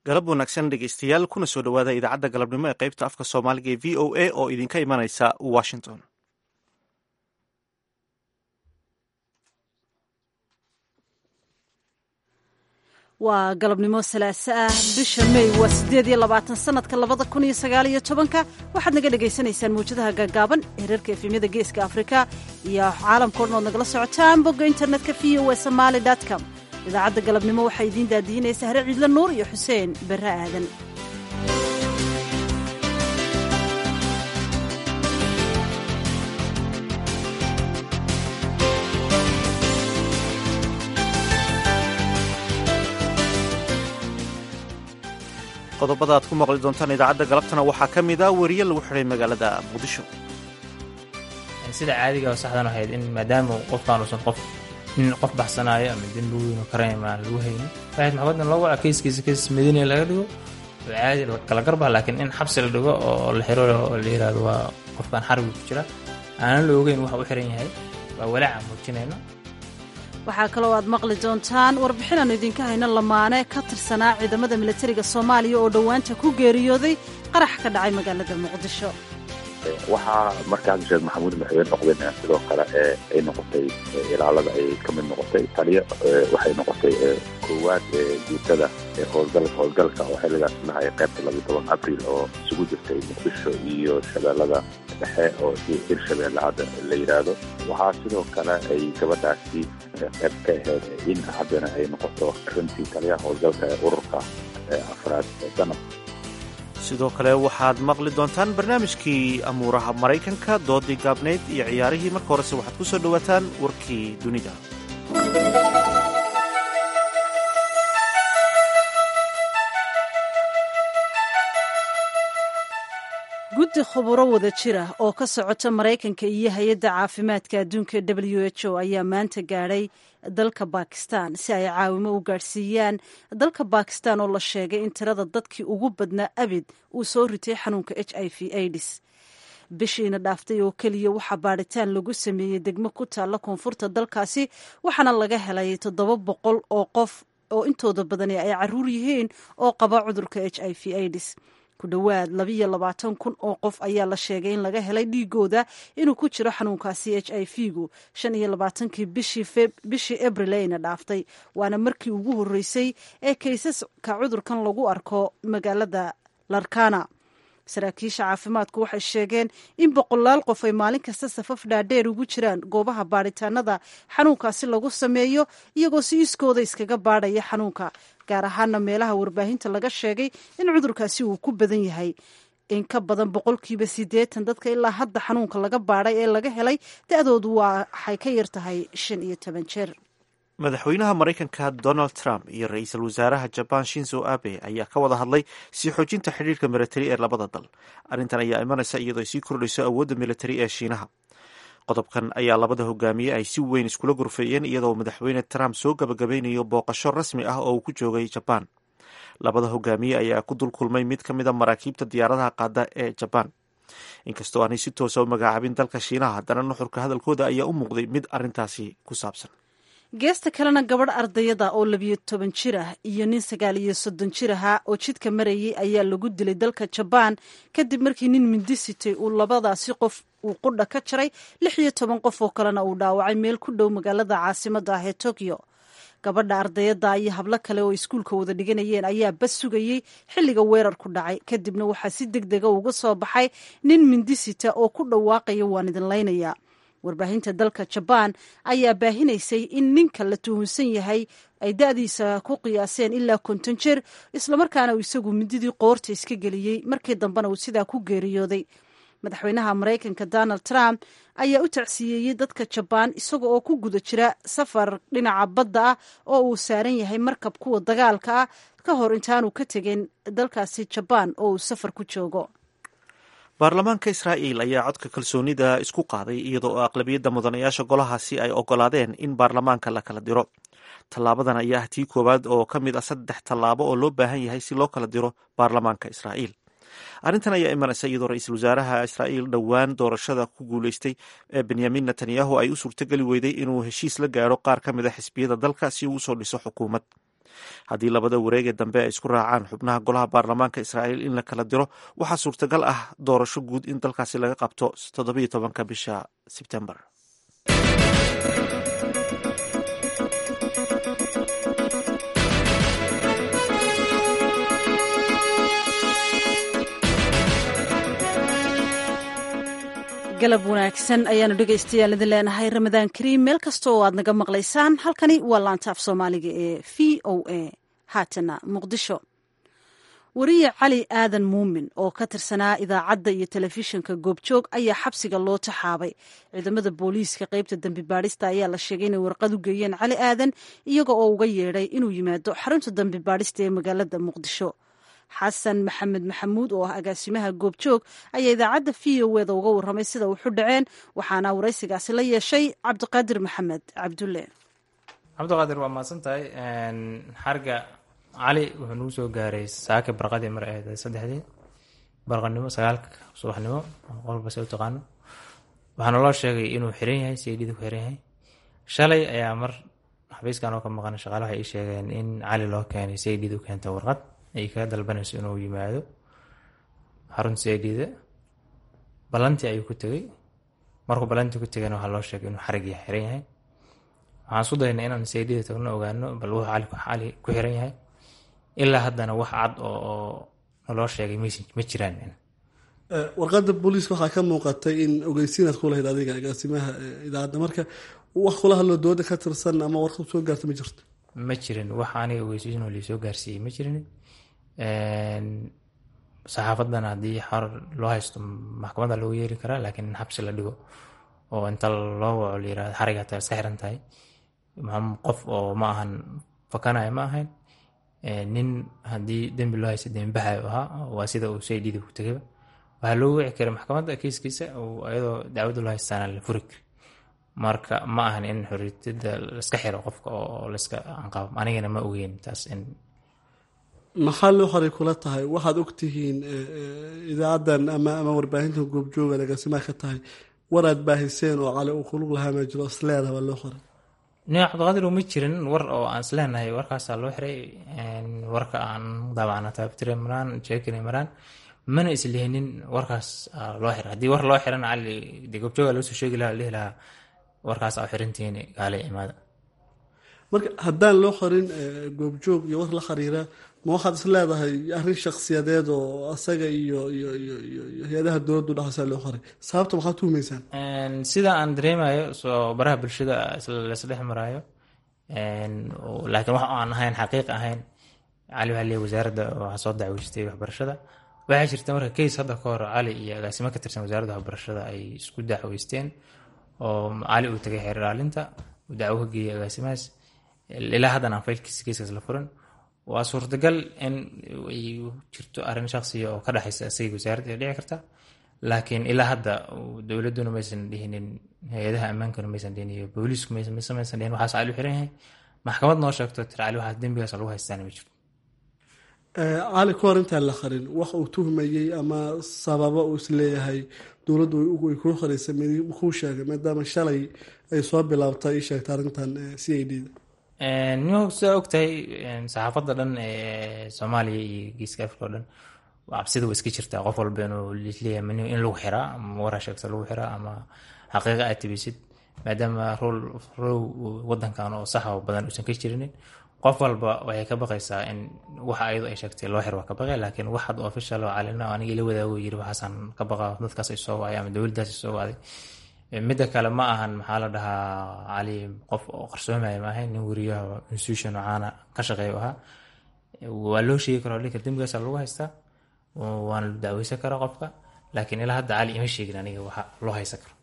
galab wanaagsan dhegeystayaal kuna soo dhowaada idaacadda galabnimo ee qaybta afka soomaaliga ee v o a oo idinka imanaysa washington waa galabnimo salaaso ah bisha may waa siddeed iyo labaatan sanadka labada kun iyo sagaal iyo tobanka waxaad naga dhagaysanaysaan mawjadaha gaagaaban hereerka efemyada geeska afrika iyo caalamka o dhan ood nagala socotaan bogga internetka v o e somaali com idaacadda galabnimo waxaa idiin daadiinaysa hare ciidla nuur iyo xuseen barre aadan qodobada aad ku maqli doontaan idaacadda galabtana waxaa ka mid ah weriye lagu xidhay magaalada muqdisho sida caadiga oo saxdan ahayd in maadaama qofkaan uusan qof nin qof baxsanaayo ama dembi weyn oo karayma aan lagu haynin waxayd maxkamadan loo waca keyskiisa keys madiina laga dhigo oo caadi kala garbaha laakiin in xabsi la dhigo oo la xiro oo la yiraahdo waa qofkaan xarbiga ku jira aanan la ogeyn waxa u xiran yahay waa walaaca muujinayno waxaa kaloo aad maqli doontaan warbixin aanu idinka hayno lamaane ka tirsanaa ciidamada milatariga soomaaliya oo dhowaanta ku geeriyooday qarax ka dhacay magaalada muqdisho waxaa markaas sheekh maxamuud madaxweyne noqdeen sidoo kale ay noqotay ilaalada ay ka mid noqotay taliyo waxay noqotay koowaad guutada howlgalka howlgalka oo xilligaas dhahay qaybta labiyo toban abril oo isugu jirtay muqdisho iyo shabeellada dhexe oo hirshabeelle hadda la yidhaahdo waxaa sidoo kale ay gabadhaasi qayb ka ahayd in haddana ay noqoto runtii taliyaha howlgalka ee ururka afraad danab sidoo kale waxaad maqli doontaan barnaamijkii amuuraha maraykanka doodii gaabnayd iyo ciyaarihii marka horese waxaad ku soo dhowaataan warkii dunida guddi khuburo wada jira oo ka socota maraykanka iyo hay-adda caafimaadka adduunka w h o ayaa maanta gaadhay dalka bakistan si ay caawimo u gaadhsiiyaan dalka bakistan oo la sheegay in tirada dadkii ugu badnaa abid uu soo ritay xanuunka h i v aids bishiina dhaaftay oo keliya waxaa baadhitaan lagu sameeyey degmo ku taalla koonfurta dalkaasi waxaana laga helay toddoba boqol oo qof oo intooda badani ay caruur yihiin oo qaba cudurka h i v aids ku dhowaad labiyo labaatan kun oo qof ayaa la sheegay in laga helay dhiigooda inuu ku jiro xanuunkaasi h i v gu shan iyo labaatankii bishii abril ayna dhaaftay waana markii ugu horreysay ee kaysaska cudurkan lagu arko magaalada larkana saraakiisha caafimaadku waxay sheegeen in boqolaal qof ay maalin kasta safaf dhaadheer ugu jiraan goobaha baadhitaanada xanuunkaasi lagu sameeyo iyagoo si iskooda iskaga baadhaya xanuunka gaar ahaana meelaha warbaahinta laga sheegay in cudurkaasi uu ku badan yahay in ka badan boqolkiiba siddeetan dadka ilaa hadda xanuunka laga baadhay ee laga helay da-doodu waxay ka yar tahay shan iyo toban jeer madaxweynaha maraykanka donald trump iyo ra-iisul wasaaraha jaban shinzo abe ayaa ka wada hadlay sii xoojinta xidhiirka milatari ee labada dal arrintan ayaa imanaysa iyadoo ay sii kordhayso awoodda militari ee shiinaha qodobkan ayaa labada hogaamiye ay si weyn iskula gorfeeyeen iyadoo madaxweyne trump soo gabagabeynayo booqasho rasmi ah oo uu ku joogay jabaan labada hogaamiye ayaa ku dul kulmay mid ka mid a maraakiibta diyaaradaha qaada ee jabaan inkastoo aanay si toosa u magacaabin dalka shiinaha haddana nuxurka hadalkooda ayaa u muuqday mid arrintaasi ku saabsan geesta kalena gabadh ardayada oo labiyo toban jir ah iyo nin sagaal iyo soddon jir ahaa oo jidka marayay ayaa lagu dilay dalka jabaan kadib markii nin mindi sitay uu labadaasi qof uu qudha ka jaray lix iyo toban qof oo kalena uu dhaawacay meel ku dhow magaalada caasimadda ah ee tokyo gabadha ardayada iyo hablo kale oo iskuulka wada dhiganayeen ayaa bas sugayey xilliga weerarku dhacay kadibna waxaa si deg dega uga soo baxay nin mindi sita oo ku dhawaaqaya waan idin laynaya warbaahinta dalka jabaan ayaa baahinaysay in ninka la tuhunsan yahay ay da-diisa ku qiyaaseen ilaa konton jeer islamarkaana uu isagu mididii qoorta iska geliyey markii dambena uu sidaa ku geeriyooday madaxweynaha maraykanka donald trump ayaa u tacsiyeeyey dadka jabaan isaga oo ku guda jira safar dhinaca badda ah oo uu saaran yahay markab kuwa dagaalka ah ka hor intaanu ka tegin dalkaasi jabaan oo uu safar ku joogo baarlamaanka israa'iil ayaa codka kalsoonida isku qaaday iyadoo aqlabiyadda mudanayaasha golahaasi ay ogolaadeen in baarlamaanka la kala diro tallaabadan ayaa ah tii koowaad oo ka mid ah saddex tallaabo oo loo baahan yahay si loo kala diro baarlamaanka israa'iil arrintan ayaa imanaysa iyadoo ra-iisul wasaaraha israa'iil dhowaan doorashada ku guuleystay ee benyamin netanyahu ay u suurtogeli weyday inuu heshiis la gaadho qaar ka mid a xisbiyada dalka si uu usoo dhiso xukuumad haddii labada wareegee dambe ay isku raacaan xubnaha golaha baarlamaanka israa'iil in la kala diro waxaa suurtagal ah doorasho guud in dalkaasi laga qabto toddobiyo tobanka bisha sebtembar galab wanaagsan ayaanu dhegaystayaal idin leenahay ramadaan kariim meel kasta oo aad naga maqlaysaan halkani waa laantaaf soomaaliga ee v o a haatana muqdisho wariye cali aadan muumin oo ka tirsanaa idaacadda iyo telefishinka goobjoog ayaa xabsiga loo taxaabay ciidamada booliiska qeybta dembi baadhista ayaa la sheegay inay warqad u geeyeen cali aadan iyaga oo uga yeedhay inuu yimaado xarunta dembi baadhista ee magaalada muqdisho xasan maxamed maxamuud oo ah agaasimaha goobjoog ayaa idaacadda v o eda uga warramay sida wuxu dhaceen waxaana waraysigaasi la yeeshay cabdiqaadir maxamed cabdulle cabdiqaadir waa mahadsan tahay xarga cali wuxuu nagu soo gaaray saaka barqadii mar ahayd saddexdii barqanimo sagaalka subaxnimo qolba se u taqaano waxaana loo sheegay inuu xiran yahay saydhida ku xiran yahay shalay ayaa mar xabiiskan oo ka maqan shaqaale waxay ii sheegeen in cali loo keenay saydhida u keenta warqad ay kaga dalbanayso inuu yimaado xarunta saydhida ballantii ayuu ku tegey markuu ballantii ku tegayna waxaa loo sheegay inuu xarigii xiran yahay waxaan isku daynay inaan saydhida tagno ogaano bal wuxuu cali cali ku xiran yahay ilaa haddana wax cad oo naloo sheegay ma jiraan warqadda booliiska waxaa ka muuqatay in ogeysiinaad ku lahayd adiga agaasimaha idaacadda marka wax kula hadloo dooda ka tirsan ama warqad soo gaarta ma jirto ma jirin wax aniga ogeysiinoo liisoo gaarsiiyey ma jirin saxaafadan haddii xor loo haysto maxkamadda loogu yeeri karaa laakiin in xabsi la dhigo oo inta loo waco la yirahdo xarig hataa iska xiran tahay qof oo ma ahan fakanaya ma ahayn nin haddii dembi loo haysta dembibaxayo ahaa waa sida uu saydhidi ku tegayba waxaa loogu wici karay maxkamadda kiiskiisa iyadoo dacwadda loo haystaana la furi kari marka ma ahan in xoriyada laiska xiro qofka oo laiska anqabo anigana ma ogeyn taas in maxaa loo horay kula tahay waxaad ogtihiin idaacaddan ama ama warbaahintan goobjooga agaasimaha ka tahay war aad baahiseen oo cali uu kulug lahaa ma jiro isleedaha baa loo qoray nin cabdiqaadir uma jirin war oo aan isleenahay warkaasaa loo xiray warka aan daabacna taabtire maraan jeekine maraan mana islihinin warkaas loo xiray haddii war loo xirana cali dee goobjooga loo soo sheegi lahaa dhihi lahaa warkaas aa xirantihiin gaale imaada marka haddaan loo qorin goobjoog iyo war la xiriira ma waxaad is leedahay arrin shaksiyadeed oo asaga iyo iyo iyo iyo hay-adaha dowladdu dhexaysaa loo qoray sababta maxaad tuhumaysaan sida aan dareemayo soo baraha bulshada laisdhex maraayo laakiin wax aan ahayn xaqiiq ahayn cali waxaa leeyahy wasaaradda waxaa soo dacweystay waxbarashada waxaa jirta marka case hadda ka hor cali iyo agaasimo ka tirsan wasaaradda waxbarashada ay isku dacweysteen oo cali uu tagay xeer ilaalinta uu dacwo ka geeyay agaasimahaas ilaa haddan aan faylkiisa keiskaas la furin waa suurtagal in ay jirto arrin shaksiya oo ka dhexaysa isaga wasaaradda ay dhici karta laakiin ilaa hadda dowladduna maysan dhihinin hay-adaha ammaankuna maysan dhihin iyo booliisku maysan maysan dhihin waxaas cali u xiran yahay maxkamad noo sheegto tira cali waxaas dembigaas lagu haystaana ma jirto cali ka hor intaan la qarin wax uu tuhmayey ama sababo uu isleeyahay dowladdu ay kuu qaraysa kuu sheegay maadaama shalay ay soo bilaabtay ii sheegta arrintan c i d da nimo sidaa ogtahay saxaafadda dhan ee soomaaliya iyo geeska afrika o dhan cabsida waa iska jirtaa qof walba inuu leeyahay in lagu xiraa ama waraa sheegta lagu xiraa ama xaqiiqa aad tibisid maadaama rool row wadankan oo sax oo badan uusan ka jirinin qof walba waxay ka baqaysaa in waxa ayadu ay sheegtay loo xir waa ka baqay laakiin wax had official oo calina oo aniga ila wadaago yiri waxaasaan ka baqa dadkaas ay soo wacay ama dowladdaas ay soo wacday midda kale ma ahan maxaa la dhahaa cali qof oo qarsoomaya ma ahayn nin weriyaha institution oo caana ka shaqeeya ahaa waa loo sheegi kara dhinka dembigaasa lagu haystaa waana la dacweysan karaa qofka laakiin ilaa hadda cali ima sheegin aniga waxa loo haysan karo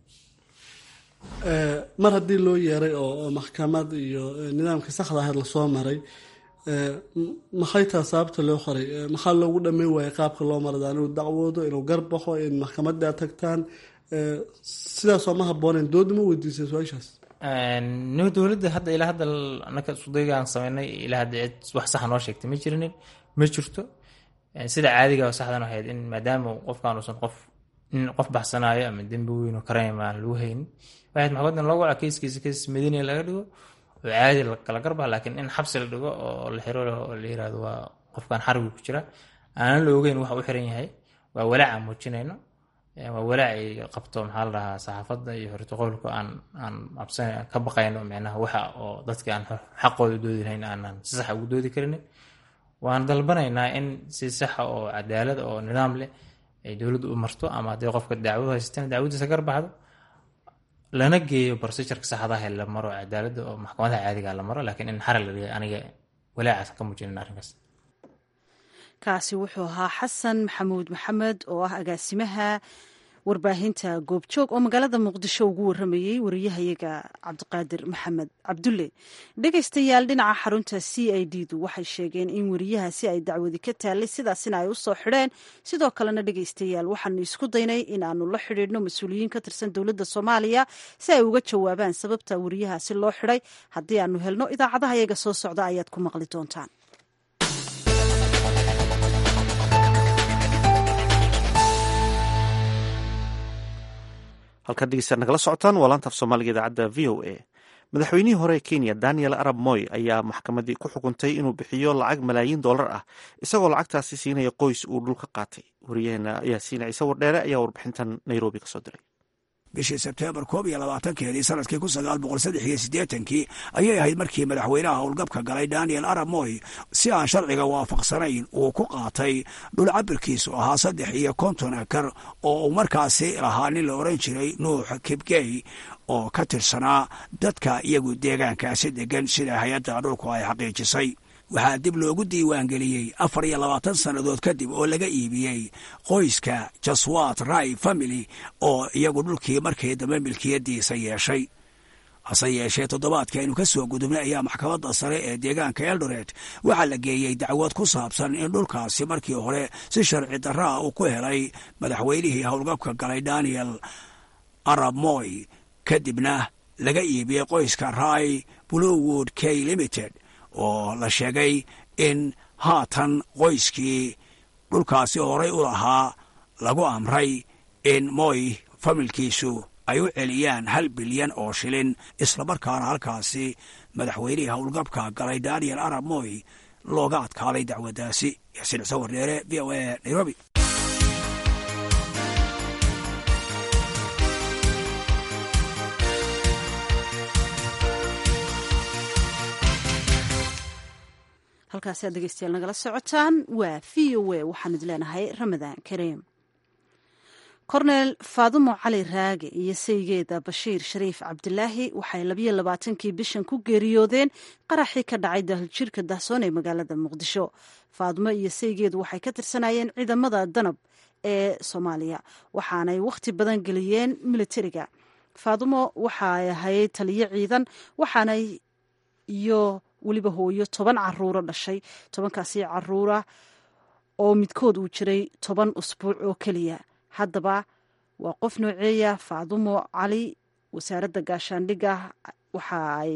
mar haddii loo yeeray oo maxkamad iyo nidaamka saxda ahayd lasoo maray maxay taha sababta loo qoray maxaa loogu dhameyn waayay qaabka loo marada inuu dacwoodo inuu garbaxo in maxkamadda aad tagtaan sidaasoo ma habooneen dooda ma weydiisay su-aashaas nimo dowladda hadda ilaa hadda anaka isudayga aan sameynay ilaa hadda cid wax saxa noo sheegtay ma jirinin ma jirto sida caadiga oo saxdan ahayd in maadaama qofkaan uusan qof nin qof baxsanaayo ama dembi weyn oo karayma aan lagu haynin waxayd maxkamadan loogu waca keiskiisa keis madiina laga dhigo oo caadi kala garbaha laakiin in xabsi la dhigo oo la xiro oo la yirahdo waa qofkan xarbiga ku jira aanan la ogeyn waxa u xiran yahay waa walaaca muujinayno waa walaac ay qabto maxaa la dhahaa saxaafadda iyo hortoqoolka aan aan absan ka baqayno micnaha waxa oo dadka aan xaqooda doodi lahayn aanan si sax ugu doodi karin waan dalbanaynaa in si saxa oo cadaalad oo nidaam leh ay dowladdu u marto ama haddii qofka dacwo haysteen dacwadiisa garbaxdo lana geeyo barsijarka saxdaha la maro cadaaladda oo maxkamadaha caadiga la maro laakiin in xaral la dhiga aniga walaacaas ka muujinin arrinkaas kaasi wuxuu ahaa xasan maxamuud maxamed oo ah agaasimaha warbaahinta goobjoog oo magaalada muqdisho ugu waramayey wariyahayaga cabdiqaadir maxamed cabdulle dhegaystayaal dhinaca xarunta c i d du waxay sheegeen in wariyahaasi ay dacwadi ka taallay sidaasina ay u soo xidheen sidoo kalena dhegaystayaal waxaanu isku daynay in aanu la xidhiidhno mas-uuliyiin ka tirsan dowladda soomaaliya si ay uga jawaabaan sababta wariyahaasi loo xidhay haddii aanu helno idaacadaha yaga soo socda ayaad ku maqli doontaan halkaad dhegeystaad nagala socotaan waa laanta af soomaaliga idaacadda v o a madaxweynihii hore ee kenya daniel arab moy ayaa maxkamaddii ku xukuntay inuu bixiyo lacag malaayiin dollar ah isagoo lacagtaasi siinaya qoys uu dhul ka qaatay wariyaheena ayaa siina ciise wardheere ayaa warbixintan nairobi kasoo diray bishii sebteembar koob iyo labaatankeedii sanadkii kun sagaal boqol saddex iyo siddeetankii ayay ahayd markii madaxweynaha howlgabka galay daniel arab moy si aan sharciga waafaqsanayn uu ku qaatay dhul cabirkiisu ahaa saddex iyo konton akar oo uu markaasi lahaa nin la odhan jiray nuux kibgey oo ka tirsanaa dadka iyagu deegaankaasi degan sida hay-adda dhulku ay xaqiijisay waxaa dib loogu diiwaangeliyey afar iyo labaatan sannadood kadib oo laga iibiyey qoyska jaswat rai family oo iyagu dhulkii markii dambe milkiyadiisa yeeshay hase yeeshee toddobaadkii aynu ka soo gudubnay ayaa maxkamadda sare ee deegaanka eldoret waxaa la geeyey dacwad ku saabsan in dhulkaasi markii hore si sharci darraa uu ku helay madaxweynihii howlgabka galay daniel arab moy kadibna laga iibiyey qoyska rai bluewood k limited oo la sheegay in haatan qoyskii dhulkaasi horay u lahaa lagu amray in moy familkiisu ay u celiyaan hal bilyan oo shilin islamarkaana halkaasi madaxweynihii howlgabka galay daniel arab moy looga adkaaday dacwaddaasi yaasiin cise wardheere v o a nairobi halkaasi aad dhegeystayaal nagala socotaan waa v o a waxaan idin leenahay ramadaan kariim korneel faadumo cali raage iyo saygeeda bashiir shariif cabdilaahi waxay labayo labaatankii bishan ku geeriyoodeen qaraxii ka dhacay dahaljirka dahsoon ee magaalada muqdisho faadumo iyo saygeedu waxay ka tirsanayeen ciidamada danab ee soomaaliya waxaanay wakhti badan geliyeen militariga faadumo waxay ahayd taliyo ciidan waxaanay iyo weliba hooyo toban caruuro dhashay tobankaasi caruura oo midkood uu jiray toban usbuuc oo keliya haddaba waa qof nooceeya faadumo cali wasaaradda gaashaandhigga waxa ay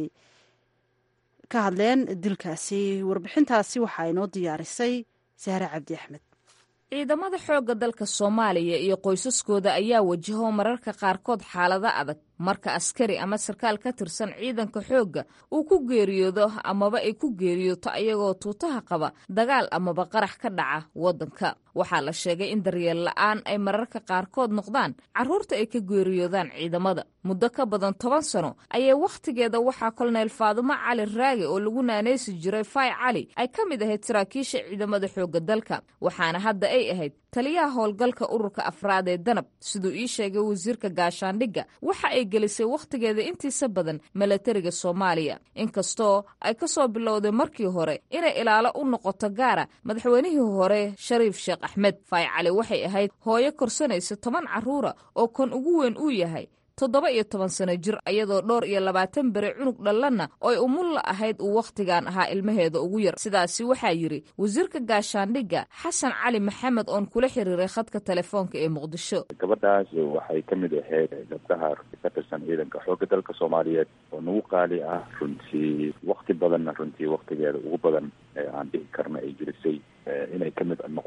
ka hadleen dilkaasi warbixintaasi waxaa inoo diyaarisay sahre cabdi axmed ciidamada xoogga dalka soomaaliya iyo qoysaskooda ayaa wajaho mararka qaarkood xaalado adag marka askari ama sarkaal ka tirsan ciidanka xoogga uu ku geeriyoodo amaba ay ku geeriyooto ayagoo tuutaha qaba dagaal amaba qarax ka dhaca waddanka waxaa la sheegay in daryeel la'aan ay mararka qaarkood noqdaan carruurta ay ka geeriyoodaan ciidamada muddo ka badan toban sano ayay wakhtigeeda waxaa kolonel faadumo cali raage oo lagu naanaysi jiray fay cali ay ka mid ahayd saraakiisha ciidamada xoogga dalka waxaana hadda ay ahayd taliyaha howlgalka ururka afraad ee danab siduu ii sheegay wasiirka gaashaandhigga waxa ay gelisay wakhtigeeda intiisa badan milatariga soomaaliya inkastoo ay ka soo bilowday markii hore inay ilaalo u noqoto gaara madaxweynihii hore shariif sheekh axmed fay cali waxay ahayd hooyo korsanaysa toban carruura oo kan ugu weyn uu yahay toddoba iyo toban sano jir ayadoo dhowr iyo labaatan bere cunug dhallanna oy umulla ahayd uu wakhtigan ahaa ilmaheeda ugu yar sidaasi waxaa yidhi wasiirka gaashaandhigga xasan cali maxamed oon kula xiriiray khadka telefoonka ee muqdisho gabadhaas waxay ka mid ahayd gabdhaha ka tirsan ciidanka xoogga dalka soomaaliyeed oo nagu qaali ah runtii wakti badanna runtii waktigeeda ugu badan ee aan dhihi karna ay jirisay inay ka mid noqoto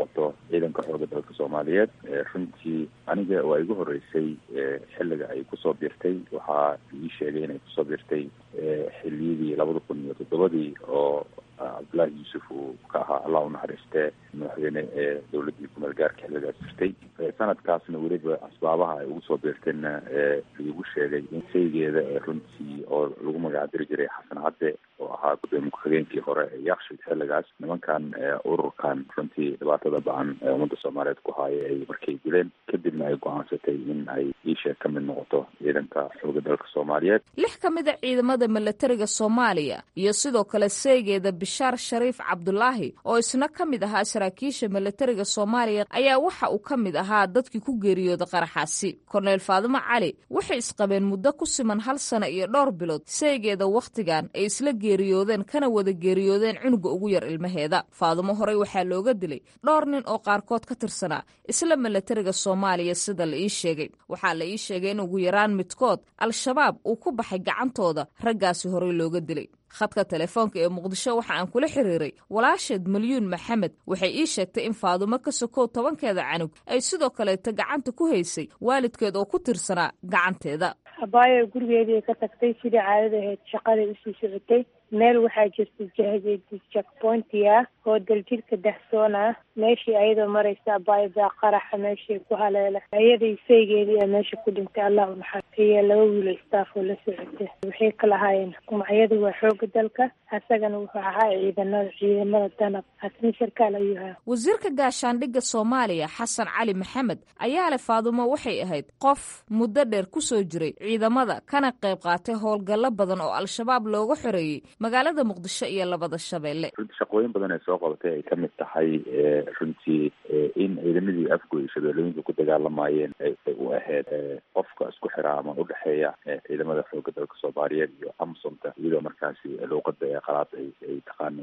ciidanka xooga dalka soomaaliyeed runtii aniga waa igu horeysay xilliga ay kusoo biirtay waxaa ii sheegay inay kusoo biirtay xiliyadii labada kun iyo toddobadii oo cabdullaahi yuusuf uu ka ahaa allah u naxariistee madaxweyne ee dowladdii kumeel gaarka xilligaas jirtay sanadkaasna weliba asbaabaha ay ugu soo biirtayna laigu sheegay in saygeeda ee runtii oo lagu magacdiri jiray xasan cadde oo ahaa gudoomiye ku-xigeenkii hore ee yakshid xilligaas nimankan ururkan runtii dhibaatada ba-an ee ummadda soomaaliyeed ku haaya ay markay dileen kadibna ay go-aansatay in ay iisheeg ka mid noqoto ciidanka xooga dalka soomaaliyeed lix ka mid a ciidamada milatariga soomaaliya iyo sidoo kale seegeeda bishaar shariif cabdulaahi oo isna ka mid ahaa saraakiisha milatariga soomaaliya ayaa waxa uu ka mid ahaa dadkii ku geeriyooda qaraxaasi korneyl faadimo cali waxay isqabeen muddo ku siman hal sano iyo dhowr bilood seegeeda wakhtigan ay isla geeriyoodeen kana wada geeriyoodeen cunuga ugu yar ilmaheeda faadimo horey waxaa looga dilay dhowr nin oo qaarkood ka tirsanaa isla milatariga soomaaliya sida la ii sheegay waxaa la ii sheegay in ugu yaraan midkood al-shabaab uu ku baxay gacantooda raggaasi horey looga dilay khadka telefoonka ee muqdisho waxa aan kula xiriiray walaasheed malyuun maxamed waxay ii sheegtay in faadumo ka sokow tobankeeda canug ay sidoo kaleeta gacanta ku haysay waalidkeed oo ku tirsanaa gacanteeda abaayo gurigeedii ka tagtay sidii caadada ahayd shaqaday usii socotay meel waxaa jirta jakpointi ah oo daljirka dahsoon ah meeshii ayadoo maraysa abaayo baa qaraxa meeshii ku haleela ayaday saygeedii a meesha ku dhintay allah u naxariiyo laba wiilo staff oo la socota waxay kala ahaayeen magacyadu waa xooga dalka asagana wuxuu ahaa ciidanada ciidamada danab asna sarkaal ayuu ahaa wasiirka gaashaandhigga soomaaliya xasan cali maxamed ayaa leh faadumo waxay ahayd qof muddo dheer kusoo jiray ciidamada kana qayb qaatay howlgallo badan oo al-shabaab looga xoreeyey magaalada muqdisho iyo labada shabeelle runtii shaqooyin badan ay soo qabatay ay kamid tahay runtii in ciidamadii afgoy shabeellooyinka ku dagaalamayeen ay u ahayd qofka isku xiraa ama udhexeeya ciidamada xooga dalka soomaaliyeed iyo amsomta iyadoo markaasi luuqada ee qalaad ay ay taqaanay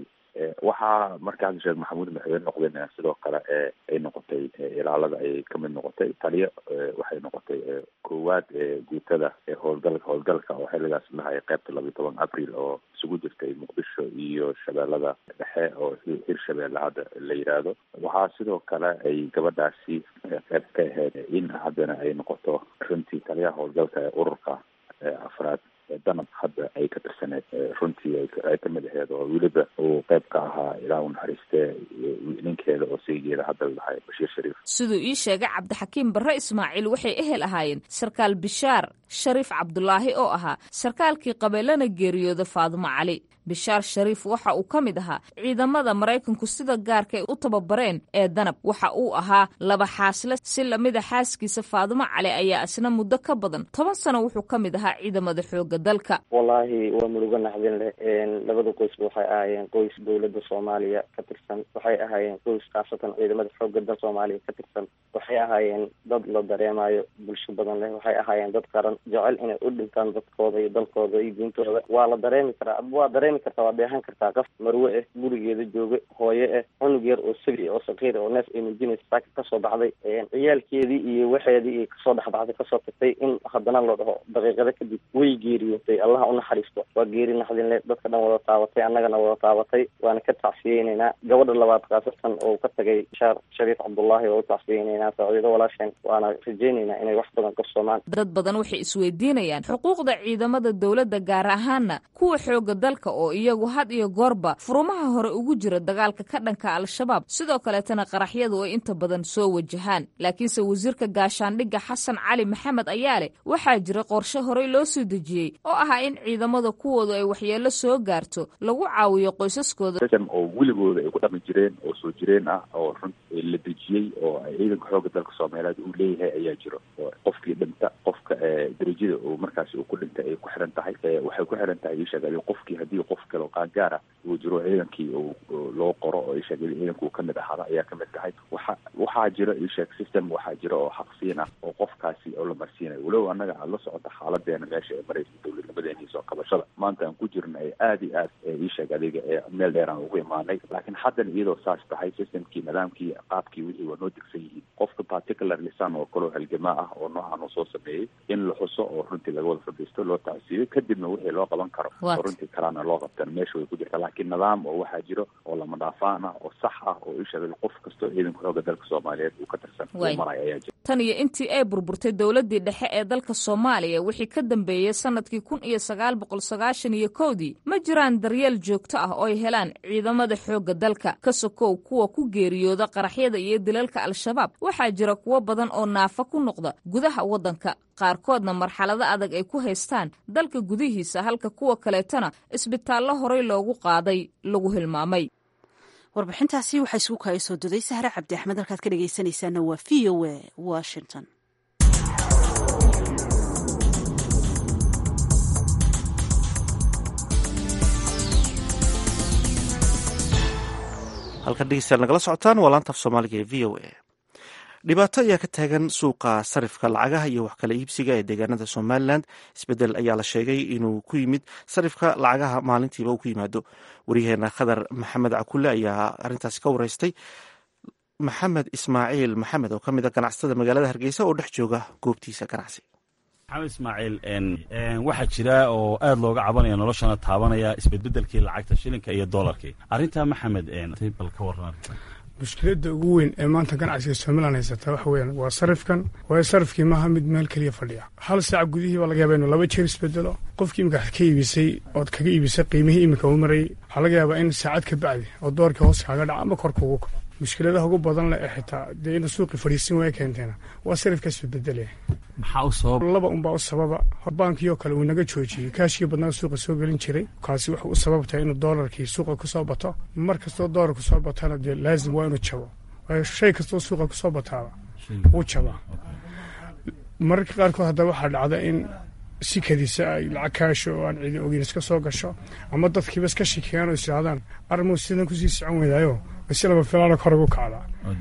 waxaa markaas sheekh maxamuud madaxweyne noqdeen sidoo kale ay noqotay ilaalada ay kamid noqotay taliyo waxay noqotay koowaad guutada howlgalka howlgalka oo xilligaas lahay qeybta labiyo toban abril oo isugu jirtay muqdisho iyo shabeellada dhexe oo hir shabeelle hadda la yidhaahdo waxaa sidoo kale ay gabadhaasi qeyb ka ahayd in haddana ay noqoto runtii taliyaha howlgalka ee ururka afraad danab hadda ay ka tirsaneed runtii ay kamid aheyd oo weliba uu qeyb ka ahaa ilaa u naxariistee ninkeeda oo saygeeda hadda lahay bashiir shariif siduu ii sheegay cabdixakiim barre ismaaciil waxay ehel ahaayeen sarkaal bishaar shariif cabdulaahi oo ahaa sarkaalkii qabeelana geeriyooda faadumo cali bishaar shariif waxa uu ka mid ahaa ciidamada maraykanku sida gaarka ay u tababareen ee danab waxa uu ahaa laba xaasle si lamida xaaskiisa faadumo cali ayaa isna muddo ka badan toban sano wuxuu ka mid ahaa ciidamada xooga dalka wallaahi waa murugo naxdin leh labada qoysba waxay ahaayeen qoys dowladda soomaaliya ka tirsan waxay ahaayeen qoys khaasatan ciidamada xooga dal soomaaliya ka tirsan waxay ahaayeen dad la dareemayo bulsho badan leh waxay ahaayeen dad qaran jecel inay u dhintaan dadkooda iyo dalkooda iyo diintooda waa la dareemi karaa waa dareemi kartaa waa dheehan kartaa qof marwe ah gurigeeda jooga hooye ah cunug yar oo sabi oo sakiir oo neef ay muujinaysa saaka kasoo baxday ciyaalkeedii iyo waxeedii iyo kasoo dhexbaxday kasoo tagtay in haddana loo dhaho daqiiqado kadib way geeriyootay allaha u naxariisto waa geeri naxdin leh dadka dhan wada taabatay annagana wada taabatay waana ka tacsiyeyneynaa gabadha labaad khaasatan oo ka tagay shaar shariif cabdullaahi oo u tacsiyeyneynaa saaciido walaasheen waana rajeyneynaa inay wax badan qabsoomaan dad badan waxay isweydiinayaan xuquuqda ciidamada dowladda gaar ahaana kuwa xooga dalka oo iyagu had iyo goorba furumaha hore ugu jira dagaalka ka dhanka al-shabaab sidoo kaleetana qaraxyadu ay inta badan soo wajahaan laakiinse wasiirka gaashaandhigga xasan cali maxamed ayaa leh waxaa jira qorshe horey loo soo dejiyey oo ahaa in ciidamada kuwoodu ay waxyeello soo gaarto lagu caawiyo qoysaskooda system oo weligooda ay ku dhaqmi jireen oo soo jireen ah oo run la dejiyey oo ciidanka xooga dalka soomaaliyeed uu leeyahay ayaa jiro oo qofkii dhinta qofka darajada uu markaasi uu ku dhintay ay ku xiran tahay waxay ku xiran tahay isheegay qofkii haddii qof kale oo qaangaara uu jiro ciidankii loo qoro oo isheegay ciidanka uu kamid ahaada ayaa kamid tahay waxa waxaa jiro isheeg system waxaa jiro oo xaqsiin ah oo qofkaasi oo la marsiinayo walow annaga aada la socota xaaladeena meesha ee maraysa dowladnimadeeni soo kabashada maanta aan ku jirna ee aada iyo aad isheeg adiga ee meel dheer aan ugu imaanay laakiin haddana iyadoo saas tahay systemkii nidaamkii qaabkii wixii waa noo degsan yihiin qofka particular lisan oo kaloo halgamaa ah oo noocan uu soo sameeyey in la xuso oo runtii laga wada fadhiisto loo tacsiiyo kadibna wixii loo qaban karo oo runtii kalena loo qabtan meesha way ku jirta laakiin nidaam oo waxaa jiro oo lama dhaafaan ah oo sax ah oo isha qof kastoo ciidanka xooga dalka soomaaliyeed uu ka tirsan uu maraya ayaa jira tan iyo intii ay burburtay dowladdii dhexe ee dalka soomaaliya wixii ka dambeeyey sanadkii kun iyo sagaal boqol sagaashan iyo kowdii ma jiraan daryeel joogto ah oo ay helaan ciidamada xoogga dalka ka sokow kuwa ku geeriyooda qaraxyada iyo dilalka al-shabaab waxaa jira kuwo badan oo naafa ku noqda gudaha waddanka qaarkoodna marxalado adag ay ku haystaan dalka gudihiisa halka kuwa kaleetana isbitaallo horey loogu qaaday lagu hilmaamay warbixintaasi waxaa isugu kaaya soo duday sahre cabdi axmed halkaad ka dhegaysanaysaana waa v o a washington halkan dhegeystayaal nagala socotaan waa laanta af soomaaliga ee v o a dhibaato ayaa ka taagan suuqa sarifka lacagaha iyo wax kala iibsiga ee deegaanada somalilan isbedel ayaa la sheegay inuu ku yimid sarifka lacagaha maalintiiba uu ku yimaado wariyaheena khadar maxamed cakule ayaa arintaasi ka wareystay maxamed ismaaciil maxamed oo ka mid a ganacsatada magaalada hargeysa oo dhex jooga goobtiisa ganacsi maxamed ismaaciil waxaa jira oo aad looga cabanaya noloshana taabanaya isbedbedelkii lacagta shilinka iyo doolarkii arrintaa maxamed bal ka waran mushkiladda ugu weyn ee maanta ganacsiga somalilan haysata waxa weeyaan waa sarifkan waayo sarifkii maaha mid meel keliya fadhiya hal saac gudihii baa laga yaaba inuu laba jeer isbedelo qofkii imika ka iibisay ood kaga iibisay qiimihii imika uu marayay waxaa laga yaabaa in saacad ka bacdi oo doorkii hoos kaaga dhaca ama korka ugu kaco mushkiladaha ugu badan leh ee xitaa dee inuu suuqii fadhiisin waaya keenteena waa sarifkaas isbedelaya maxaa u sabab laba unbaa u sababa baankii oo kale uu naga joojiyey kaashkii badnaa suuqa soo gelin jiray kaasi wuxuu u sababtahay inuu doolarkii suuqa kusoo bato mar kastoo doolar kusoo batana dee laazim waa inuu jabo waayo shay kastoo suuqa kusoo bataaba wuu jabaa mararka qaarkood haddaba waxaa dhacda in si kadisa ay lacag kaasho oo aan ciidi ogeyn iska soo gasho ama dadkiiba iska shikeeyaan oo isirahdaan armuu sidan kusii socon weydaayo si laba filaana kor ugu kacdaa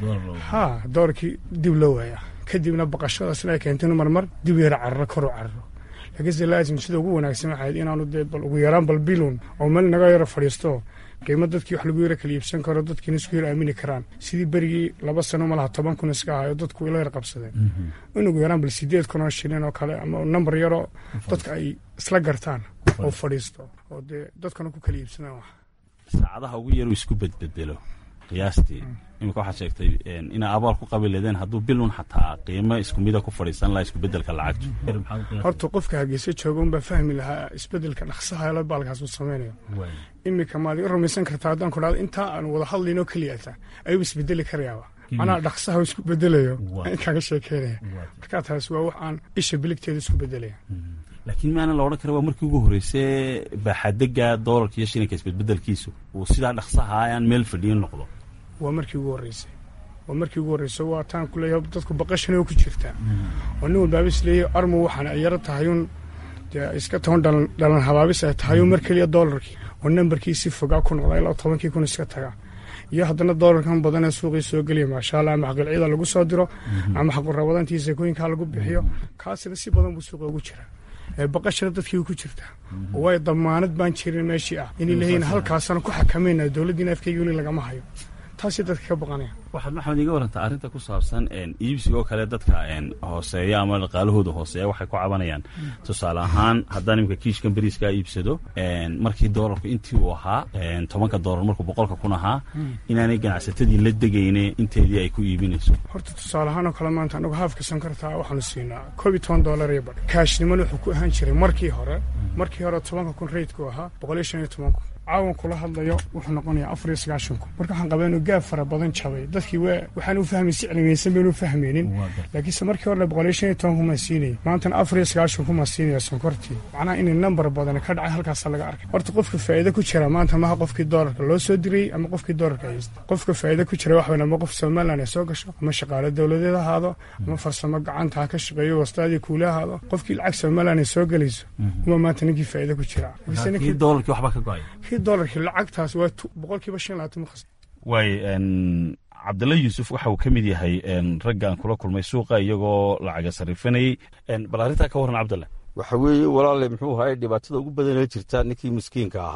ha doorkii dib loo waayaa kadibna baqashadaasna ay keentay inu marmar dib yara cararo koru cararo laakiinse laazim sida ugu wanaagsan waxayd inaanu dee bal ugu yaraan bal bilun oo meel naga yaro fadhiisto qiimo dadkii wax lagu yara kala iibsan karo dadkiina isku yara aamini karaan sidii berigii laba sano malaha toban kun iska ahayo dadku ila yar qabsadeen in ugu yaraan bal sideed kun oo shilin oo kale ama nambar yaroo dadka ay isla gartaan oo fadhiisto oo dee dadkana ku kala iibsadaan wax saacadaha ugu yaru isku bedbedelo qiyaastii imika waxaad sheegtay inaa abaal ku qabi leedeen hadduu bilun xataa qiimo isku mida ku fadhiisan lahaa iskubedelka lacagtu horta qofka hargeysa jooga unbaa fahmi lahaa isbedelka dhaqsaha elo baalkaas uu samaynayo imika maad i rumaysan kartaa haddaan ku dhahdo intaa aan wada hadlaynoo keliyata ayuu isbedeli karayaaba macnaha dhaqsaha isku bedelayo in kaaga sheekeynaya markaa taas waa wax aan isha biligteeda isku bedelaya laakiin maana la odhan kara waa markii ugu horreysay baaxadega doolarka iyo shilinka isbedbedelkiisu uu sidaa dhaqsaha aan meel fadhiyin noqdo waa markii ugu horreysay waa markii ugu horreysay waa taan ku leeyahay dadku baqashana ku jirtaa oo nin walbaaba is leeyahay armu waxaana ay yaro tahayuun dee iska toban dhalan dhalan habaabis ay tahayuun mar keliya doolarkii oo nambarkii si fogaa ku noqda ilaa tobankii kun iska tagaa iyo haddana doolarkan badan ee suuqii soo geliya maasha allah ama xaqilcida lagu soo diro ama xaqurabadantii sakooyinkaa lagu bixiyo kaasina si badan buu suuqa ugu jiraa baqashana dadkii ku jirtaa waayo damaanad baan jirin meeshii ah inay leeyihin halkaasana ku xakamayna dowladdiina afkayga weli lagama hayo taasay dadka ka baqanaya waxaad maxamed iga warantaa arrinta ku saabsan iibsiga oo kale dadka hooseeya ama dhaqaalahooda hooseeya waxay ku cabanayaan tusaale ahaan haddaan imika kiishkan beriiskaa iibsado markii doolarku intii uu ahaa tobanka doolar markuu boqolka kun ahaa inaanay ganacsatadii la degayne inteedii ay ku iibinayso horta tusaale ahaan oo kale maanta anagu haafka sankartaa waxaanu siinaa koob iyo toban doolar iyo badh kaashnimana wuxuu ku ahaan jiray markii hore markii hore tobanka kun reydku ahaa boqol iyo shan iyo toban kun caawan kula hadlayo wuxuu noqonayaa afar iyo sagaashan kun marka waxaan qabaa inuu gaab fara badan jabay dadkii waa waxaan u fahmay si cilmiyeysan baynu u fahmaynin laakiinse markii hore boqol iyo shan iyo toban kun maa siinayay maantana afar iyo sagaashan kun maa siinaya sonkortii macnaha inay nambar badan ka dhacay halkaasa laga arkay horta qofka faa'iido ku jira maanta maha qofkii doolarka loo soo dirayey ama qofkii doolarka haysta qofka faa'iido ku jira wax weyn ama qof somaliland ay soo gasho ama shaqaale dowladeed ha ahaado ama farsamo gacanta ha ka shaqeeyo wastaadii kuula ahaado qofkii lacag somaliland ay soo gelayso uma maanta ninkii faa'iido ku jira doolarkii waxba ka go-ay dolarkii lacagtaas waa boqolkiiba shan labaatan ma khasna waay cabdalla yuusuf waxa uu ka mid yahay ragga aan kula kulmay suuqa iyagoo lacaga sarifanayey bal arrintaa ka warran cabdalla waxa weeye walaale muxuu ahay dhibaatada ugu badanee jirta ninkii miskiinka ahaa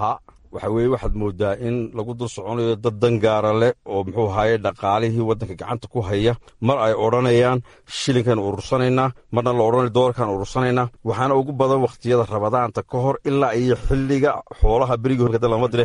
waxa weeye waxaad moodaa in lagu dul soconayo dad dangaara leh oo muxuu ahaye dhaqaalihii waddanka gacanta ku haya mar ay odhanayaan shilinkan urursanaynaa marna la odhanayo doolarkan urursanaynaa waxaana ugu badan wakhtiyada rabadaanta ka hor ilaa iyo xilliga xoolaha berigii horkada lama dire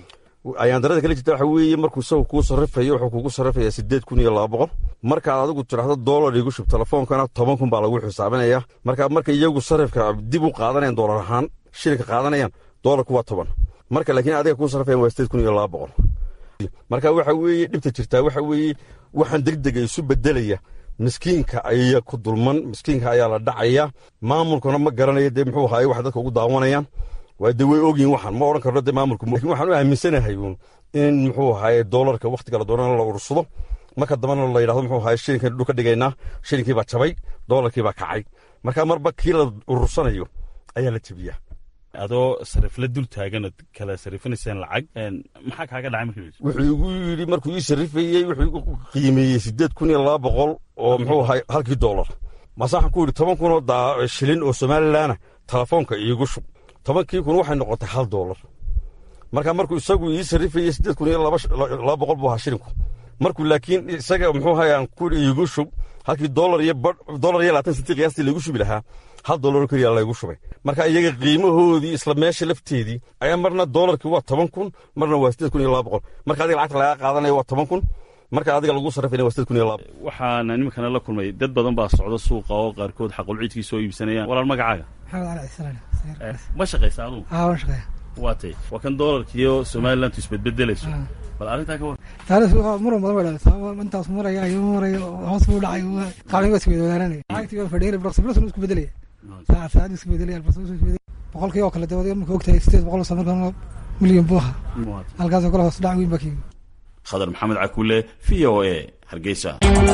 ayaan darada kala jirta waxa weeye markuu isagu kuu sarrifayo wuxuu kugu sarrifayaa siddeed kun iyo laba boqol markaad adigu tidhaahdo doolar igu shub telefoonkana toban kun baa lagu xisaabinaya marka marka iyagu sarrifka dib u qaadanayaan doolar ahaan shilinka qaadanayaan doolarku waa toban marka laakiin adiga kuu sarrifayan waa siddeed kun iyo laba boqol marka waxa weeye dhibta jirtaa waxa weeye waxaan degdega isu bedelaya miskiinka ayaa ku dulman miskiinka ayaa la dhacaya maamulkuna ma garanayo dee muxuu ahaye wax dadka ugu daawanayaan waa dee way ogyihin waxaan ma odhan karno dee maamulku lakin waxaan u aaminsanahay uun in muxuu ahaye doolarka wakhtiga la doonana la urursado marka dambana la yidhahdo muxuu ahaye shilinkan dhul ka dhigaynaa shilinkii baa jabay doolarkii baa kacay marka marba kii la urursanayo ayaa la jebiyaa adoo sarifla dul taaganad kala sarifinayseen lacag maxaa kaaga dhacay markii wuxuu igu yidhi markuu ii sarrifayey wuxuu igu qiimeeyey siddeed kun iyo laba boqol oo muxuu ahay halkii doolar maase waxaan ku yidhi toban kunoo shilin oo somalilanna telefoonka iigu shub tobankii kun waxay noqotay hal doolar marka markuu isagu ii sarrifayey siddeed kun iyo laba boqol buu ahaa shilinku markuu laakiin isaga muxuu ahay aan ku iigu shub halkii doolar iyo doolar iyo labaatan sentii qiyaastii laygu shubi lahaa hal doolar keliya laygu shubay marka iyaga qiimahoodii isla meesha lafteedii ayaa marna doolarkii waa toban kun marna waa siddeed kun iyo laba boqol marka adiga lacagta lagaa qaadanaya waa toban kun marka adiga lagu sarrifayna waa siddeed kun iyo laba waxaana nimankana la kulmay dad badan baa socda suuqa oo qaarkood xaqulciidkii soo iibsanayaan walaal magacaaga maxamed cali cislaan ma shaqaysa adugu aa waan shaqeeya waa tay waa kan doolarkiiyo somalilantu isbedbedelayso bal arrintaa ka war taariikh muran badan baa sababa intaas maraya iyo maraya hoos buu dhacay qaalin waa isweydaananaya lacagtii waa fadhiyay blok sablasun isku bedelaya saacad saacad isku bedelaya blok isku bedelaya boqolkii oo kale dabada marka ogtahay sideed boqol oo markan milyan buu ahaa halkaasoo kale hoos dhac weyn baa kiyimi khadar maxamed cakuule v o a hargeysa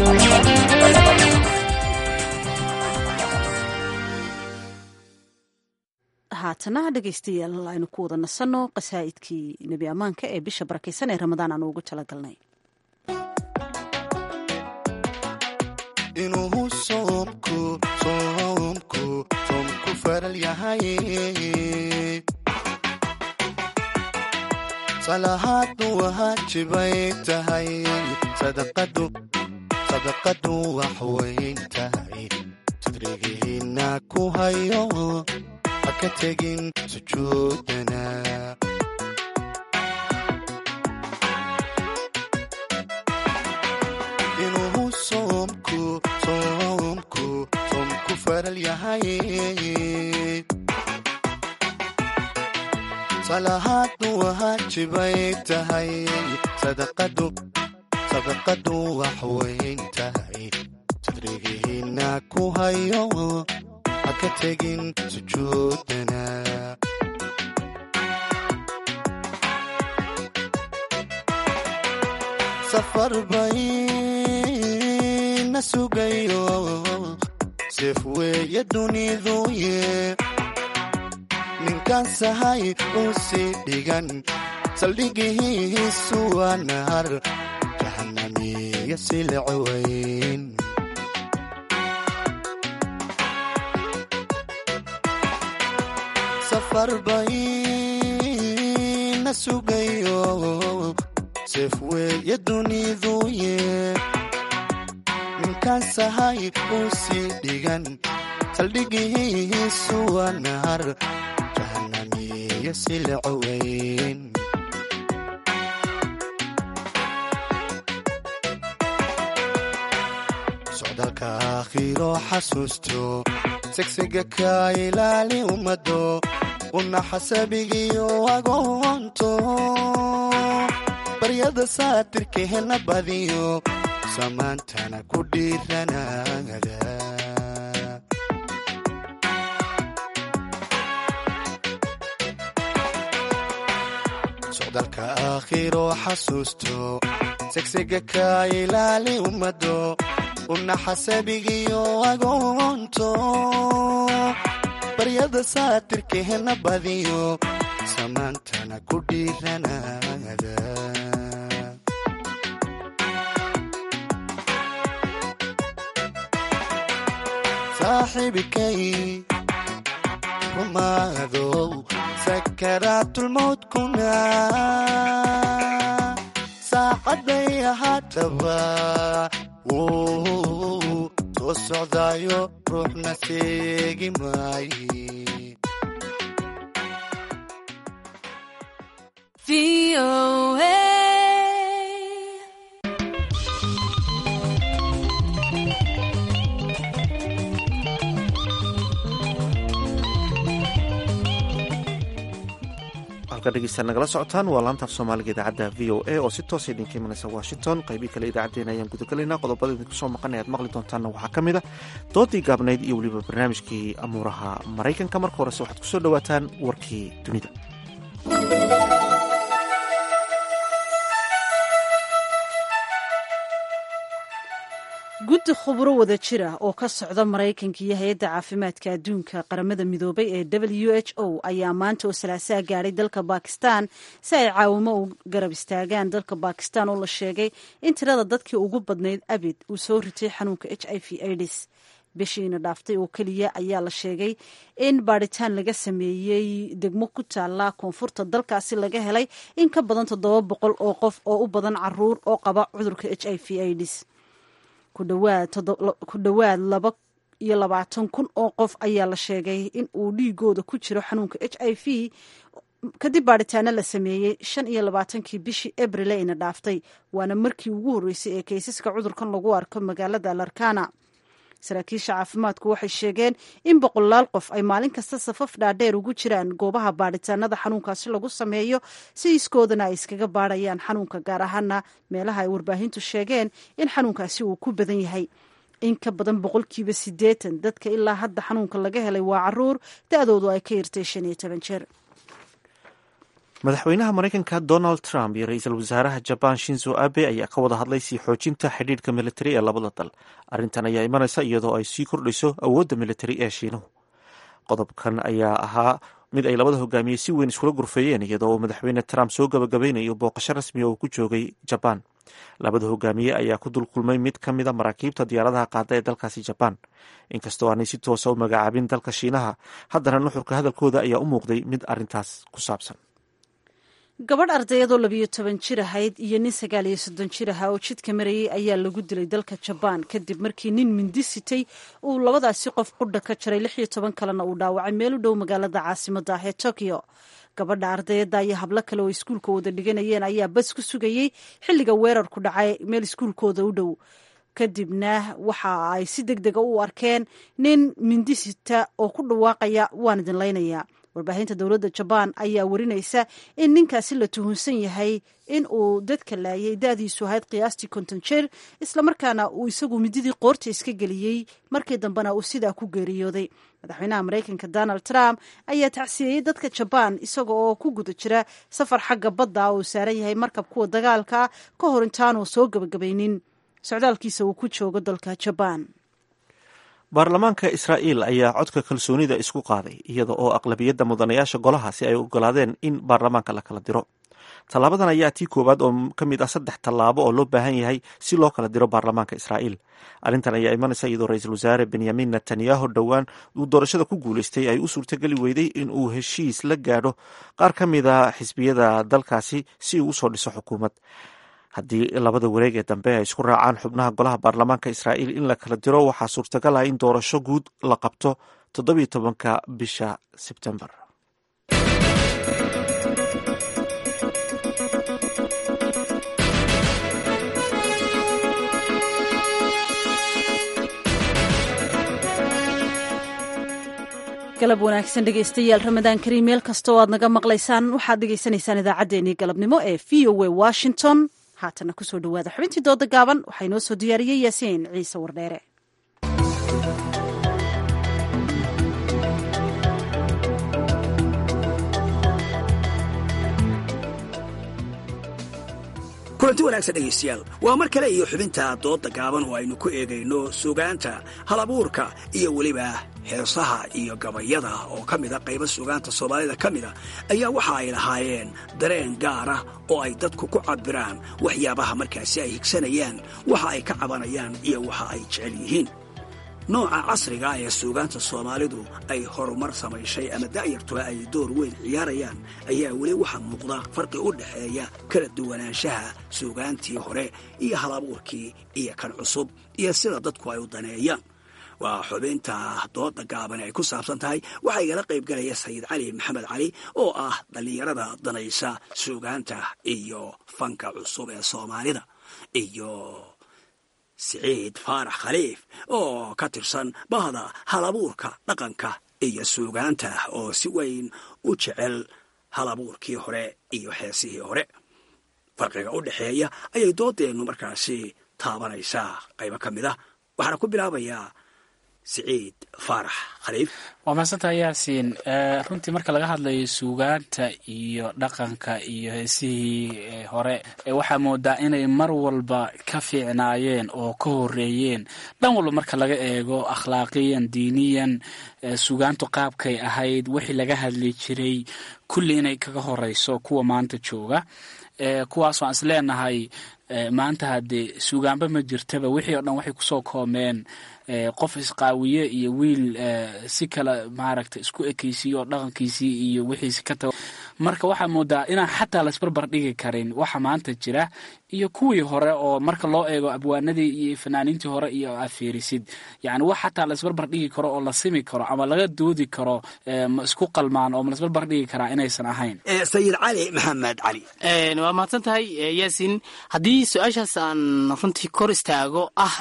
haatana dhegaystayaal aynu ku wada nasanno qasaa'idkii nebi ammaanka ee bisha barakaysan ee ramadaan aanu ugu talagalnay inuu soomku soomku soomku faral yahay salahaadu waajibay tahay sadaqadu sadaqadu wax weyn tahay sadrigihiina ku hayo haka tegin sujuudana inuu soomku soomku soomku faral yahay salahaadu waajibay tahay sadaqadu sadaqadu wax weyn tahay sadrigihiina ku hayo haka tegin sujuudana safar bayna sugayo seef weeye duniduye ninkan sahay uu sii dhigan saldhigihiisu waa nahar jahanamiyo silceweyn safar bayna sugayo seef weeye duniduye ninkan sahay uu sii dhigan saldhigihiisu waa nahar jahanamiyo silceweyn socdaalka aakhiro xasuusto segsiga ka ilaali ummado una xasabigiyo agoonto baryada saatirkeena badiyo samaantana ku dhiiranaada socdaalka aakhiro xasuusto segsiga ka ilaali ummado una xasabigiyo agoonto baryada saatirkeena badiyo samaantana ku dhiiranaada saaxiibikay rumaadow sakaraatulmowdkuna saacaday ahaataba wuu soo socdaayo ruuxna seegi maaye dhegeysta nagala socotaan waa laantaaf soomaaliga idaacadda v o a oo si toosa idinka imanaysa washington qaybii kale idaacaddeen ayaan gudagelaynaa qodobada idinku soo maqanay aad maqli doontaanna waxaa ka mid a doodii gaabnayd iyo weliba barnaamijkii amuuraha maraykanka marka horese waxaad ku soo dhowaataan warkii dunida guddi khuburo wada jira oo ka socda maraykanka iyo hay-adda caafimaadka adduunka qaramada midoobay ee w h o ayaa maanta oo salaasaa gaadhay dalka bakistan si ay caawimo u garab istaagaan dalka bakistan oo la sheegay in tirada dadkii ugu badnayd abid uu soo ritay xanuunka h i v aids bishiina dhaaftay oo keliya ayaa la sheegay in baadhitaan laga sameeyey degmo ku taala koonfurta dalkaasi laga helay in ka badan toddoba boqol oo qof oo u badan caruur oo qaba cudurka h i v aids ku dhowaad laba iyo labaatan kun oo qof ayaa la sheegay in uu dhiigooda ku jiro xanuunka h i v kadib baadhitaano la sameeyey shan iyo labaatankii bishii abril ayna dhaaftay waana markii ugu horreysay ee kaysaska cudurkan lagu arko magaalada larkana saraakiisha caafimaadku waxay sheegeen in boqolaal qof ay maalin kasta safaf dhaadheer ugu jiraan goobaha baadhitaanada xanuunkaasi lagu sameeyo si iskoodana ay iskaga baadhayaan xanuunka gaar ahaana meelaha ay warbaahintu sheegeen in xanuunkaasi uu ku badan yahay in ka badan boqolkiiba siddeetan dadka ilaa hadda xanuunka laga helay waa caruur da-doodu ay ka yartay shan iyo toban jeer madaxweynaha maraykanka donald trump iyo ra-iisul wasaaraha jabaan shinzo abe ayaa ka wada hadlay sii xoojinta xidhiidhka militari ee labada dal arrintan ayaa imanaysa iyadoo ay sii kordhayso awoodda militari ee shiinuhu qodobkan ayaa ahaa mid ay labada hogaamiye si weyn iskula gurfeeyeen iyadoo madaxweyne trump soo gabagabeynayo booqasho rasmiya oo ku joogay jabaan labada hogaamiye ayaa ku dulkulmay mid ka mida maraakiibta diyaaradaha qaada ee dalkaasi jabaan inkastoo aanay si toosa u magacaabin dalka shiinaha haddana nuxurka hadalkooda ayaa u muuqday mid arrintaas ku saabsan gabadh ardayadoo labiyo toban jir ahayd iyo nin sagaal iyo soddon jir ahaa oo jidka marayay ayaa lagu dilay dalka jabaan kadib markii nin mindi sitay uu labadaasi qof qudha ka jaray lix iyo toban kalena uu dhaawacay meel u dhow magaalada caasimada ah ee tokyo gabadha ardayada iyo hablo kale oo iskuulka wada dhiganayeen ayaa bas ku sugayey xilliga weerarku dhacay meel iskuulkooda u dhow kadibna waxa ay si deg dega u arkeen nin mindi sita oo ku dhawaaqaya waan idin laynayaa warbaahinta dowladda jabaan ayaa warinaysa in ninkaasi la tuhunsan yahay in uu dadka laayay da-diisu ahayd qiyaastii konton jeer islamarkaana uu isagu mididii qoorta iska geliyey markii dambena uu sidaa ku geeriyooday madaxweynaha maraykanka donald trump ayaa tacsiyeeyey dadka jabaan isaga oo ku guda jira safar xagga badda oo saaran yahay markab kuwa dagaalka ka hor intaanu soo gabagabaynin socdaalkiisa uu ku joogo dalka jabaan baarlamaanka israa'iil ayaa codka kalsoonida isku qaaday iyada oo aqlabiyadda mudanayaasha golahaasi ay ogolaadeen in baarlamaanka la kala diro tallaabadan ayaa tii koowaad oo ka mid ah saddex tallaabo oo loo baahan yahay si loo kala diro baarlamaanka israa'iil arrintan ayaa imanaysa iyadoo ra-iisul wasaare benyamin netanyahu dhowaan uu doorashada ku guulaystay ay u suurtageli weyday in uu heshiis la gaadho qaar ka mid a xisbiyada dalkaasi si uu usoo dhiso xukuumad haddii labada wareeg ee dambe ay isku raacaan xubnaha golaha baarlamaanka israa'iil in la kala diro waxaa suurtagal ah in doorasho guud la qabto toddobiyo tobanka bisha sebtembar galab wanaagsan dhegaystayaal ramadaan kariim meel kastoo aad naga maqlaysaan waxaad dhegaysanaysaan idaacaddeenii galabnimo ee v o a washington haatana kusoo dhawaada xubintii dooda gaaban waxaa inoo soo diyaariyey yaasiin ciise wardheere kulanti wanaagsan dhegaystayaal waa mar kale iyo xubinta dooda gaaban oo aynu ku eegayno sugaanta halabuurka iyo weliba heesaha iyo gabayada oo ka mida qayba sugaanta soomaalida ka mida ayaa waxa ay lahaayeen dareen gaara oo ay dadku ku cabiraan waxyaabaha markaasi ay higsanayaan waxa ay ka cabanayaan iyo waxa ay jecel yihiin nooca casriga ee suugaanta soomaalidu ay horumar samayshay ama da'yartuba ay door weyn ciyaarayaan ayaa weli waxaa muuqda farqi u dhexeeya kala duwanaanshaha suugaantii hore iyo halabuurkii iyo kan cusub iyo sida dadku ay u daneeyaan waa xubinta dooda gaaban ay ku saabsan tahay waxaa igala qayb galaya sayid cali maxamed cali oo ah dhallinyarada danaysa suugaanta iyo fanka cusub ee soomaalida iyo siciid faarax khaliif oo ka tirsan bahda halabuurka dhaqanka iyo suugaanta oo si weyn u jecel halabuurkii hore iyo heesihii hore farqiga u dhexeeya ayay doodeennu markaasi taabanaysaa qaybo ka mid ah waxaana ku bilaabayaa siciid faarax khaliif waa mahadsantaha yaasiin runtii marka laga hadlayo suugaanta iyo dhaqanka iyo heesihii hore waxaa moodaa inay mar walba ka fiicnaayeen oo ka horeeyeen dhan walba marka laga eego akhlaaqiyan diiniyan suugaantu qaabkay ahayd wixii laga hadli jiray kulli inay kaga horeyso kuwa maanta jooga kuwaas waan is leenahay maanta haddee suugaanba ma jirtaba wixii oo dhan waxay kusoo koomeen qof isqaawiye iyo wiil si kale maaragta isku ekeysiiyo oo dhaqankiisii iyo wixiisi ka tago marka waxaa moodaa inaan xataa laisbarbar dhigi karin waxa maanta jira iyo kuwii hore oo marka loo eego abwaanadii iyo fanaaniintii hore iyo aad fiirisid yani wax xataa laisbarbar dhigi karo oo la simi karo ama laga doodi karo ma isku qalmaan oo ma laisbarbar dhigi karaa inaysan ahayn sayid cali maxamed cali waa mahadsan tahay yaasiin haddii su-aashaas aan runtii kor istaago ah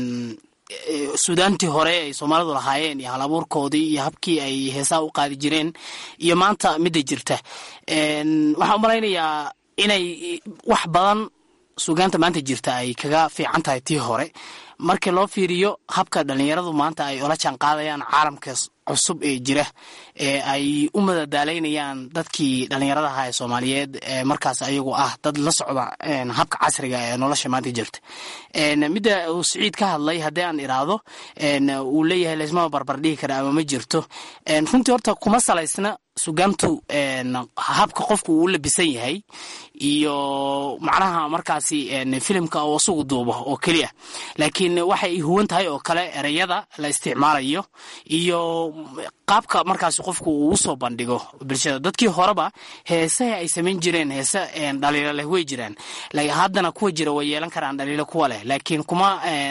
suudaantii hore ay soomaalidu lahaayeen iyo halabuurkoodii iyo habkii ay heesaha u qaadi jireen iyo maanta midda jirta waxaan u malaynayaa inay wax badan suugaanta maanta jirta ay kaga fiican tahay tii hore markii loo fiiriyo habka dhalinyaradu maanta ay ola jaan qaadayaan caalamka cusub ee jira ee ay u madadaalaynayaan dadkii dhalinyarada ahaa ee soomaaliyeed ee markaas ayagu ah dad la socda habka casriga ee nolosha maanta jirta midda uu siciid ka hadlay haddii aan iraahdo uu leeyahay laysmama barbar dhigi kara ama ma jirto runtii horta kuma salaysna sugaantu habka qofku uu u labisan yahay iyo macnaha markaasi filimka uu asugu duubo oo keliya laakiin waxay huwan tahay oo kale ereyada la isticmaalayo iyo qaabka markaasi qofku uu usoo bandhigo bulshada dadkii horeba heesaha ay samayn jireen heese dhaliilo leh way jiraan haddana kuwa jira way yeelan karaan dhaliilo kuwa leh laakiin kuma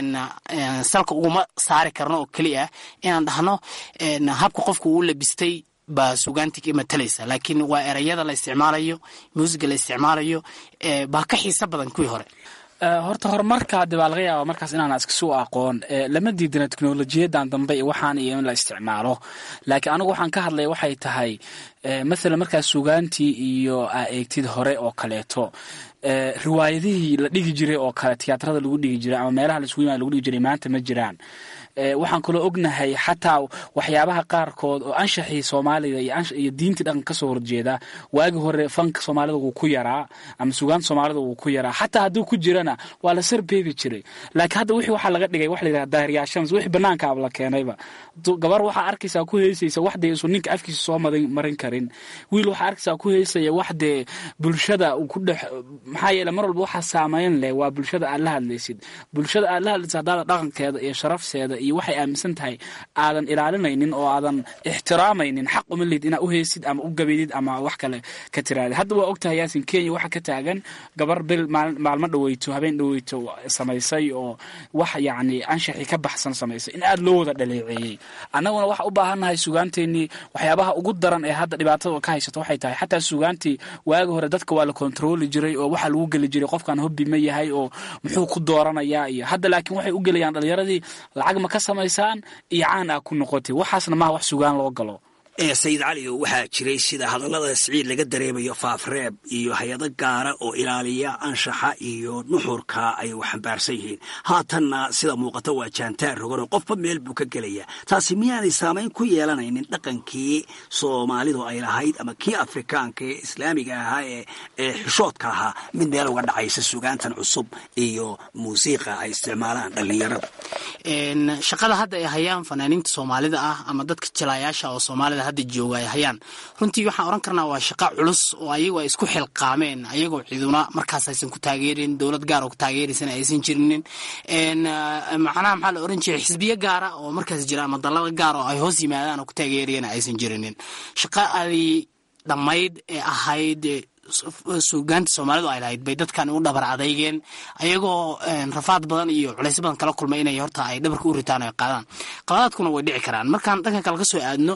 salka uguma saari karno oo keliya inaan dhahno habka qofku uu labistay baa sugaanti ka matalaysa laakiin waa ereyada la isticmaalayo muusiga la isticmaalayo baa ka xiiso badan kuwii hore horta horumarka haddi baa laga yaaba markaas inaan iskasu aqoon lama diidana teknolojiyadan dambe iyo waxaan iyo in la isticmaalo laakiin anigu waxaan ka hadlaya waxay tahay mathalan markaas sugaantii iyo aa eegtid hore oo kaleeto riwaayadihii la dhigi jiray oo kale tiyaatrada lagu dhigi jiray ama meelaha laisugu yimaada lagu dhigi jiray maanta ma jiraan waxaan kaloo ognahay xataa waxyaabaha qaarkood oo anshaxii soomaaliga iyo diintii dhaqan kasoo horjeeda waagi hore fanka soomaalida wuu ku yaraa ama sugaanta soomaalida wuu ku yaraa xataa hadduu ku jirana waa la sarbeebi jiray laakiin hadda wixii waxaa laga dhigay wax layidhaha daahiryaashams wixii banaankaaba la keenayba gabar waxaa arkaysaa ku heysaysa wax dee isu ninka afkiisa soo marin karin wiil waxaa arkaysaa ku heysaya wax dee bulshada ku dhex maxaa yeele mar walba waxaa saameyn leh waa bulshada aad la hadlaysid bulshada aad la hadlaysid haddaada dhaqankeeda iyo sharafteeda iyo waxay aaminsan tahay aadan ilaalinaynin oo aadan ixtiraamaynin xaq uma lihid inaad u heysid ama u gabaydid ama wax kale ka tiraadid hadda waa ogtahay yaasin kenya waxaa ka taagan gabar bil maalmo dhaweyto habeen dhaweyto samaysay oo wax yacni anshaxii ka baxsan samaysay in aada loo wada dhaleeceeyey annaguna waxa u baahannahay sugaanteenii waxyaabaha ugu daran ee hadda dhibaatada ka haysato waxay tahay xataa sugaantii waagi hore dadka waa la kontrooli jiray oo waxaa lagu geli jiray qofkan hobbi ma yahay oo muxuu ku dooranayaa iyo hadda laakiin waxay u gelayaan dhalinyaradii lacag ma ka samaysaan iyo caan aa ku noqotay waxaasna maha wax sugaan loo galo sayid cali waxaa jiray sida hadallada siciid laga dareemayo faafreeb iyo hay-ado gaara oo ilaaliya anshaxa iyo nuxurka ay u xambaarsan yihiin haatanna sida muuqata waa jaantaar roganoo qofba meel buu ka gelaya taasi miyaanay saamayn ku yeelanaynin dhaqankii soomaalidu ay lahayd ama kii afrikaanka ee islaamiga ahaa ee ee xishoodka ahaa mid meel uga dhacaysa sugaantan cusub iyo muusiiqa ay isticmaalaan dhallinyarada shaqada hadda ay hayaan fanaaniinta soomaalida ah ama dadka jilaayaasha oo soomaalida hadda jooga ay hayaan runtii waxaan oran karnaa waa shaqa culus oo ayagu ay isku xilqaameen ayagoo ciduna markaas aysan ku taageerin dowlad gaar oo ku taageeraysana aysan jirinin macnaha maxaa la oran jiray xisbiyo gaara oo markaas jira ama dalada gaar oo ay hoos yimaadaan oo ku taageerayana aysan jirinin shaqa adi dhammayd ee ahayd suugaanta soomaalidu ay lahayd bay dadkan u dhabar adeygeen ayagoo rafaad badan iyo culays badan kala kulmay inay horta ay dhabarka u ritaan o ay qaadaan qaladaadkuna way dhici karaan markaan dhankan kale ka soo aadno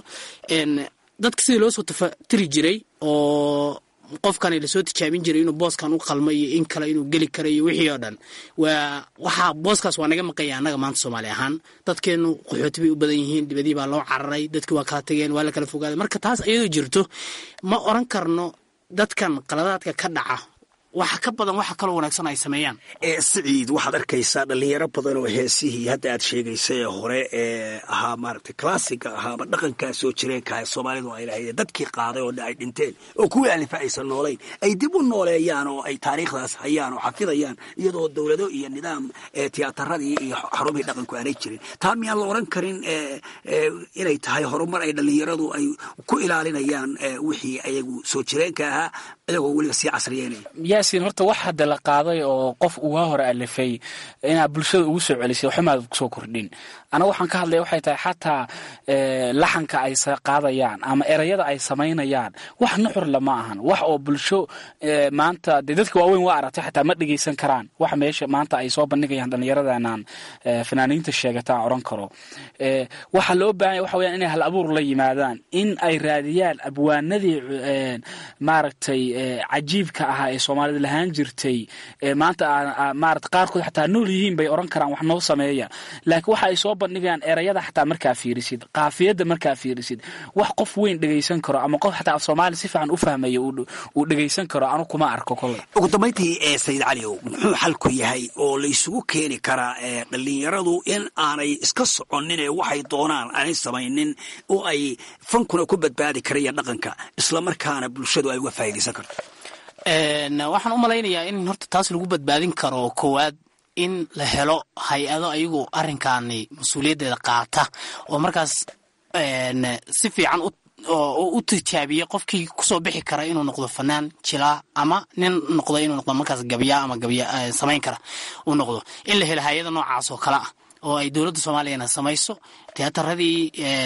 dadka sidii loo soo tafatiri jiray oo qofkani lasoo tijaabin jiray inuu booskan u qalmo iyo in kale inuu geli karo iyo wixii oo dhan waa waxaa booskaas waa naga maqanya annaga maanta soomaali ahaan dadkeenu qaxooti bay u badan yihiin dibadii baa loo cararay dadkii waa kala tageen waa la kala fogaaday marka taas iyadoo jirto ma oran karno dadkan qaladaadka ka dhaca waxa ka badan waxa kaloo wanaagsan ay sameeyaan siciid waxaad arkaysaa dhalinyaro badan oo heesihii hadda aad sheegaysay ee hore ee ahaa maaragtay classiga ahaa ama dhaqankaa soo jireenka ee soomaalidu ay lahayd dadkii qaaday oo ay dhinteen oo kuwii alifa aysan noolayn ay dib u nooleeyaan oo ay taariikhdaas hayaan oo xafidayaan iyadoo dowlado iyo nidaam tiyaatarradii iyo xarumihii dhaqanku aanay jirin taa miyaan la oran karin inay tahay horumar ay dhalinyaradu ay ku ilaalinayaan wixii ayagu soo jireenka ahaa iyagoo weliba sii casriyeynaya yaasin horta wax hadda la qaaday oo qof ugaa hore alifay inaad bulshada ugu soo celisay waxmaad kusoo kordhin anaga waxaan ka hadlaya waxay tahay xataa laxanka ay qaadayaan ama erayada ay samaynayaan wax nuxur lama ahan wax oo bulsho maanta dee dadka waaweyn waa aragtay xataa ma dhegeysan karaan wax meesha maanta ay soo bandhigayaan dhallinyaradanaan fanaaniinta sheegataan oran karo waxaa loo baahanya waxa weyaan inay hal abuur la yimaadaan in ay raadiyaan abwaanadii maaragtay cajiibka ahaa ee soomaalida lahaan jirtay maanta maarata qaarkood xataa nool yihiin bay oran karaan wax noo sameeya laakiin waxa ay soo bandhigayaan erayada xataa markaa fiirisid qaafiyadda markaa fiirisid wax qof weyn dhegeysan karo ama qof xataa af soomaali si fiican u fahmaya uu dhegeysan karo anu kuma arko kole ugu dambayntii ee sayid caliow muxuu xalku yahay oo laysugu keeni karaa dhalinyaradu in aanay iska soconin ee waxay doonaan aanay samaynin oo ay fankuna ku badbaadi karayaan dhaqanka islamarkaana bulshadu ay uga faa'iidaysan karto waxaan u malaynayaa in horta taas lagu badbaadin karo koowaad in la helo hay-ado ayagu arrinkaani mas-uuliyaddeeda qaata oo markaas si fiican u tijaabiya qofkii kusoo bixi kara inuu noqdo fanaan jilaa ama nin noqdo inuu noqdo markaas gabya ama gabya samayn kara uu noqdo in la helo hay-ada noocaas oo kale ah oo ay dowladda soomaaliyana samayso tiyataradii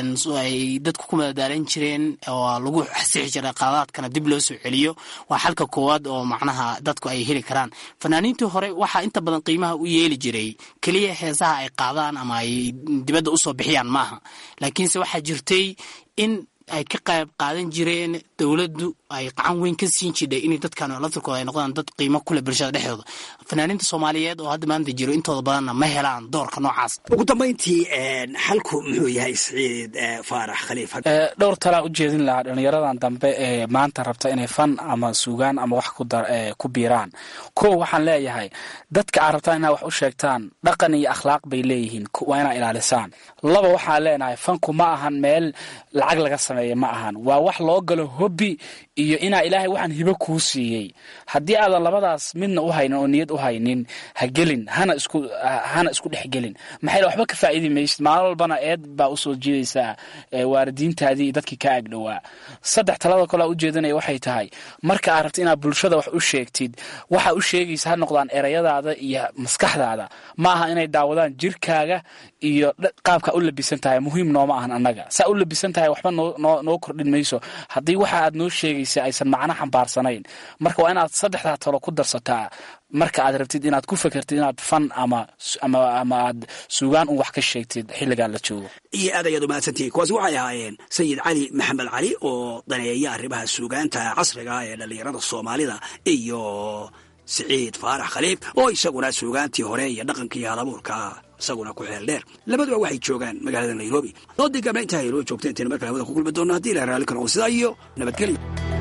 ay dadku ku madadaalan jireen oo lagu xasixi jiray qaladaadkana dib loo soo celiyo waa xalka koowaad oo macnaha dadku ay heli karaan fanaaniintii hore waxaa inta badan qiimaha u yeeli jiray keliya heesaha ay qaadaan ama ay dibadda usoo bixiyaan maaha laakiinse waxaa jirtay in ay ka qayb qaadan jireen dowladdu ay qacan weyn ka siin jidhay in dadkan laftirkooda ay noqdaan dad qiimo kule bulshada dhexdooda fanaaniinta soomaaliyeed oo hadda maanta jiro intooda badanna ma helaan doorka noocaas ugu dambayntii xalku muxuu yahay siciid faarax khaliif dhowr talaa u jeedin lahaa dhalinyaradan dambe ee maanta rabta inay fan ama suugaan ama wax ku biiraan kow waxaan leeyahay dadka aad rabtaan inaad wax u sheegtaan dhaqan iyo akhlaaq bay leeyihiin waa inaa ilaalisaan laba waxaan leenahay fanku ma ahan meel lacag laga sameeya ma ahan waa wax loo galo hobbi iyo inaa ilaahay waxaan hibo kuu siiyey haddii aadan labadaas midna u haynin oo niyad u haynin ha gelin hana isku hana isku dhex gelin maxay waxba ka faa'iidi maysid maalin walbana eed baa usoo jiidaysaa waalidiintaadii iyo dadkii ka agdhowaa saddex talada kole u jeedanaya waxay tahay marka aad rabta inaad bulshada wax u sheegtid waxa u sheegaysa ha noqdaan erayadaada iyo maskaxdaada ma aha inay daawadaan jirkaaga iyo qaabkaa u labisan tahay muhiim nooma ahan annaga saa u labisan tahay waxba noo kordhin mayso haddii waxa aad noo sheegaysa aysan macno xambaarsanayn marka waa inaad saddexdaa talo ku darsataa marka aad rabtid inaad ku fekertid inaad fan ama ama aad suugaan un wax ka sheegtid xilligaa la joogo iyo aad ayaad umahadsantihiin kuwaasi waxay ahaayeen sayid cali maxamed cali oo daneeya arrimaha suugaanta casriga ee dhallinyarada soomaalida iyo siciid faarax khaliif oo isaguna suugaantii hore iyo dhaqankii halabuurka isaguna ku xeel dheer labaduba waxay joogaan magaalada nairobi doodii gabna intaa haynoo joogta intayna markale hawada ku kulmi doonno haddii ilaha raalli karo sidaa iyo nabadgelyo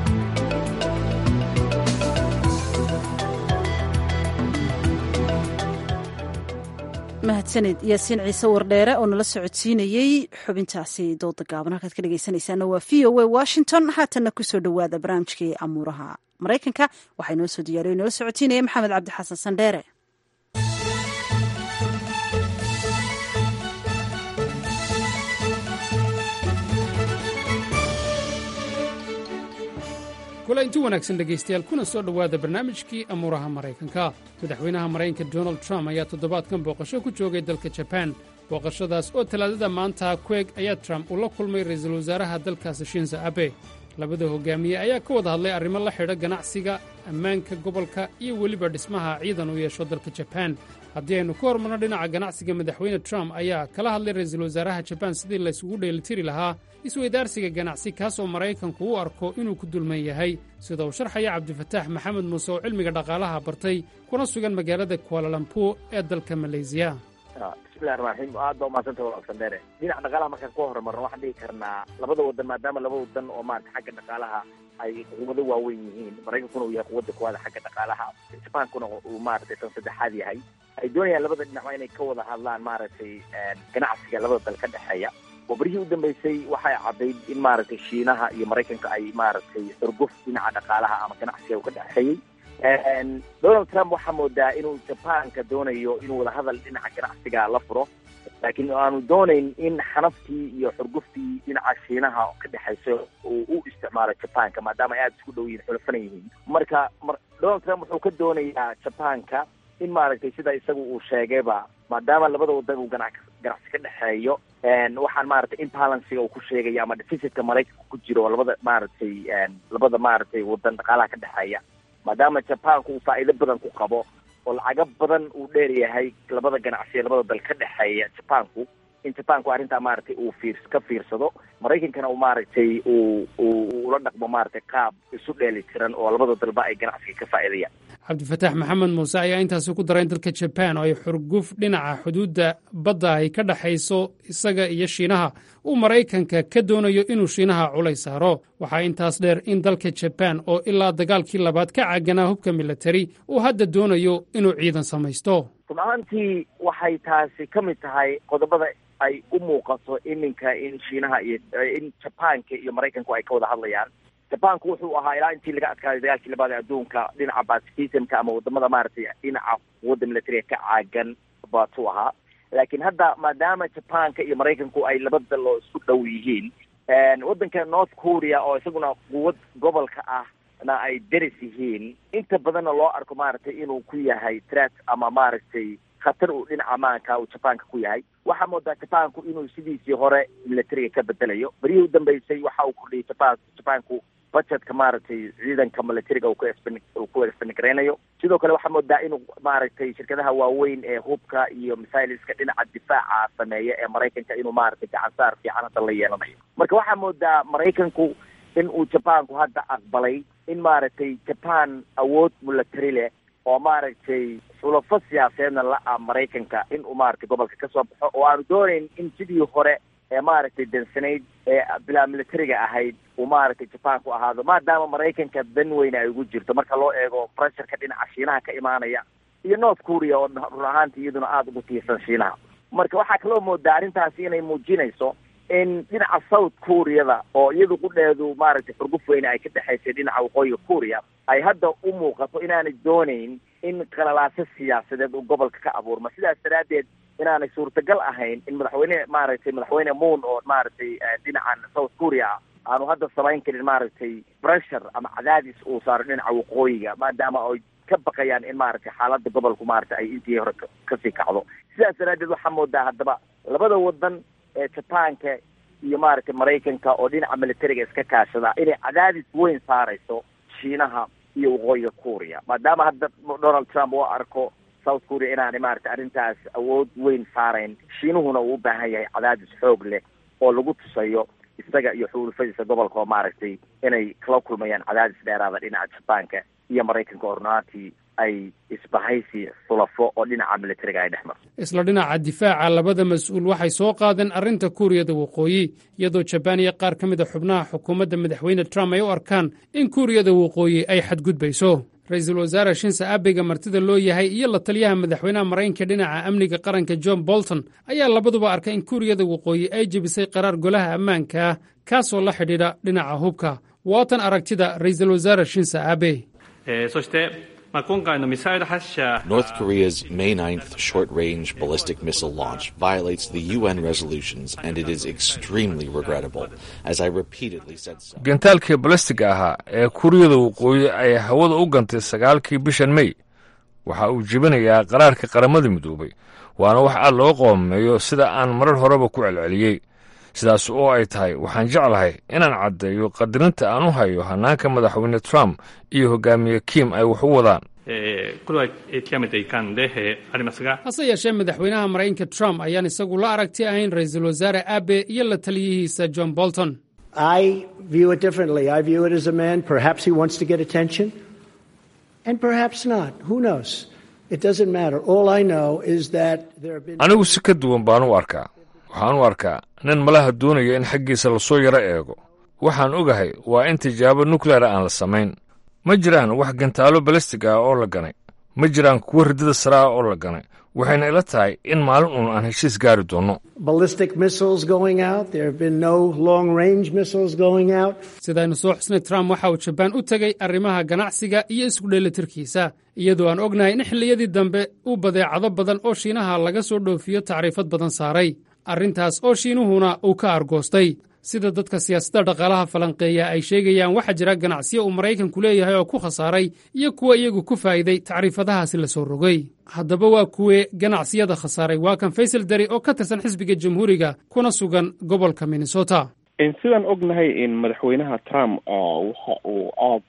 mahadsaned yaasiin ciise wardheere oo nala socodsiinayey xubintaasi dooda gaaban halkaad ka dhegeysanaysaana waa v o a washington haatanna kusoo dhowaada barnaamijkii amuuraha maraykanka waxaa inoo soo diyaariyo inala socodsiinaya maxamed cabdi xasan sandheere kula inti wanaagsan dhegaystayaal kuna soo dhowaada barnaamijkii amuuraha maraykanka madaxweynaha maraykanka donald trump ayaa toddobaadkan booqasho ku joogay dalka jabaan booqashadaas oo talaadada maanta kueg ayaa trump uu la kulmay ra'iisul wasaaraha dalkaasi shinza abe labada hogaamiye ayaa ka wada hadlay arrimo la xidha ganacsiga ammaanka gobolka iyo weliba dhismaha ciidan uu yeesho dalka jabaan haddii aynu ka hormarno dhinaca ganacsiga madaxweyne trump ayaa kala hadlay ra'iisul wasaaraha jabaan sidii laysugu dheelitiri lahaa isweydaarsiga ganacsi kaasoo maraykanku u arko inuu ku dulman yahay sida uu sharxaya cabdifataax maxamed muuse oo cilmiga dhaqaalaha bartay kuna sugan magaalada kualalampuur ee dalka maleysiya bismillahi raxmaan raxiim aad baa umahadsanta walaal dheere dhinaca dhaqaalaha markaan ku horumarno waxaan dhihi karnaa labada wadan maadaama laba wadan oo maarata xagga dhaqaalaha ay quwado waaweyn yihiin maraykankuna uu yahay quwadda kuwaada xagga dhaqaalaha jabaankuna uu maaragtay tan saddexaad yahay ay doonayaan labada dhinacba inay ka wada hadlaan maaragtay ganacsiga labada dal ka dhexeeya oo berihii u dambeysay waxay caddayd in maaragtay shiinaha iyo maraykanka ay maaragtay xurguf dhinaca dhaqaalaha ama ganacsiga uu ka dhexeeyey donald trump waxaa moodaa inuu jabaanka doonayo inuu wadahadal dhinaca ganacsiga la furo laakiin aanu doonayn in xanaftii iyo xurguftii dhinaca shiinaha ka dhexaysa uu u isticmaalo jabaanka maadaama ay aada isku dhow yihin xulafana yihiin marka donald trump wuxuu ka doonayaa jabaanka in maaragtay sida isagu uu sheegayba maadaama labada wadan uu gana ganacsi ka dhexeeyo waxaan maaragtay imbalansiga uu ku sheegaya ama deficitka maraykanka ku jiro oo labada maaragtay labada maaragtay wadan dhaqaalaha ka dhexeeya maadaama jabaanku uu faa'iido badan ku qabo oo lacago badan uu dheer yahay labada ganacsiya labada dal ka dhexeeya jabaanku in jabaanku arrintaa maaragtay uu fiir ka fiirsado maraykankana uu maaragtay uu uu ula dhaqmo maaragtay qaab isu dheeli tiran oo labada dalba ay ganacsiga ka faa'iidayaan cabdifataax maxamed muuse ayaa intaasi ku daray in dalka jabaan oo ay xurguf dhinaca xuduudda badda ay ka dhexayso isaga iyo shiinaha uu maraykanka ka doonayo inuu shiinaha culay saaro waxaa intaas dheer in dalka jabaan oo ilaa dagaalkii labaad ka caaganaa hubka militari uu hadda doonayo inuu ciidan samaysto run ahaantii waxay taasi ka mid tahay qodobada ay u muuqato iminka in shiinaha iyo in jabaanka iyo maraykanku ay ka wada hadlayaan jabaanku wuxuu ahaa ilaa intii laga adkaaday dagaalkii labaad ee adduunka dhinaca pacifisimka ama wadamada maaragtay dhinaca quwadda militariga ka caagan baatuu ahaa laakiin hadda maadaama jabaanka iyo maraykanku ay laba dal oo isku dhow yihiin waddanka north korea oo isaguna quwad gobolka ah na ay deris yihiin inta badanna loo arko maaragtay inuu ku yahay threat ama maaragtay khatar uu dhinaca maanka uu jabaanka ku yahay waxaa moodaa jabaanku inuu sidiisii hore militariga ka bedelayo beryihii u dambeysay waxa uu kordhiyay jabaan jabaanku budgetka maaragtay ciidanka militariga uu ku expen uu ku expengareynayo sidoo kale waxaa moodaa inuu maaragtay shirkadaha waaweyn ee hubka iyo misailiska dhinaca difaaca sameeya ee maraykanka inuu maaragtay gacansaar fiican hadda la yeelanayo marka waxaa moodaa maraykanku in uu jabaanku hadda aqbalay in maaragtay jaban awood military leh oo maaragtay xulafo siyaasadeedna la-a maraykanka in uu maaragtay gobolka ka soo baxo oo aanu doonayn in sidii hore ee maaragtay dansanayd ee bilaa militariga ahayd uu maaragtay jabaanku ahaado maadaama maraykanka dan weyne ay ugu jirto marka loo eego pressureka dhinaca shiinaha ka imaanaya iyo north korea oo run ahaantii iyaduna aada ugu tiirsan shiinaha marka waxaa kaloo moodaa arrintaasi inay muujinayso in dhinaca south koreada oo iyadu qudheedu maaragtay xurguf weyne ay ka dhexaysay dhinaca waqooyiga korea ay hadda u muuqato inaanay doonayn in qalalaaso siyaasadeed uu gobolka ka abuurma sidaas daraaddeed inaanay suurtagal ahayn in madaxweyne maaragtay madaxweyne moon oo maaragtay dhinacan south korea ah aanu hadda samayn karin maaragtay pressure ama cadaadis uu saaro dhinaca waqooyiga maadaama ay ka baqayaan in maaragtay xaaladda gobolku maaragtay ay intii hore kasii kacdo sidaas daraaddeed waxaa moodaa haddaba labada wadan ee jabaanka iyo maaragtay maraykanka oo dhinaca militariga iska kaashada inay cadaadis weyn saarayso shiinaha iyo waqooyiga korea maadaama hadda donald trump uu arko south korea inaanay maaragtay arrintaas awood weyn saarayn shiinuhuna uu u baahan yahay cadaadis xoog leh oo lagu tusayo isaga iyo xulufadiisa gobolka oo maaragtay inay kala kulmayaan cadaadis dheeraada dhinaca jabaanka iyo maraykanka oo runaantii ay isbahaysi xulafo oo dhinaca militariga ay dhex marto isla dhinaca difaaca labada mas-uul waxay soo qaadeen arrinta kuuriyada waqooyi iyadoo jabaan iyo qaar ka mid a xubnaha xukuumadda madaxweyne trump ay u arkaan in kuuriyada waqooyi ay xadgudbayso ra-iisul wasaare shinse abega martida loo yahay iyo la taliyaha madaxweynaha maraykanka dhinaca amniga qaranka john bolton ayaa labaduba arkay in kuuriyada waqooyi ay jebisay qaraar golaha ammaanka ah kaasoo la xidhiidha dhinaca hubka waatan aragtida ra-iisul wasaare shinse abe North Korea's May 9th short range ballistic missile launch violates the UN resolutions, and it is extremely regrettable, as I repeatedly said so. gantaalkii balastiga ahaa ee kuuriyada waqooyi ay hawada u gantay sagaalkii bishan mey waxa uu jebinayaa qaraarka qaramada midoobay waana wax aad loo qoomeeyo sida aan marar horeba ku celceliyey sidaas oo ay tahay waxaan jeclahay inaan caddeeyo qadarinta aan u hayo hannaanka madaxweyne trump iyo hogaamiye kim ay wax u wadaan hase yeeshee madaxweynaha maraykanka trump ayaan isagu la aragti ahayn ra-iisul wasaare abe iyo la taliyihiisa john bolton I view it differently. I view it as a man, perhaps he wants to get attention, and perhaps not. Who knows? It doesn't matter. All I know is that there have been. anigu si ka duwan baan u arkaa waxaan u arkaa nin malaha doonaya in xaggiisa lasoo yaro eego waxaan ogahay waa in tijaabo nukleera aan la samayn ma jiraan wax gantaalo balastig ah oo la ganay ma jiraan kuwo ridada sare ah oo la ganay waxayna ila tahay in maalin uun aan heshiis gaari doonno ballistic missiles going out. There have been no long range missiles going out. sidaynu soo xusnay trump waxa uu jabaan u tegey arrimaha ganacsiga iyo isku dheelitirkiisa iyadoo aan ognahay in xilliyadii dambe uu badeecado badan oo shiinaha laga soo dhoofiyo tacriifad badan saaray arrintaas oo shiinuhuna uu ka argoostay sida dadka siyaasadda dhaqaalaha falanqeeya ay sheegayaan waxaa jira ganacsiyo uu maraykanku leeyahay oo ku khasaaray iyo kuwa iyagu ku faa'iiday tacriifadahaasi la soo rogay haddaba waa kuwee ganacsiyada khasaaray waa kan faysal dari oo ka tirsan xisbiga jamhuuriga kuna sugan gobolka minnesota sidaan ognahay in madaxweynaha trump waxa uu aada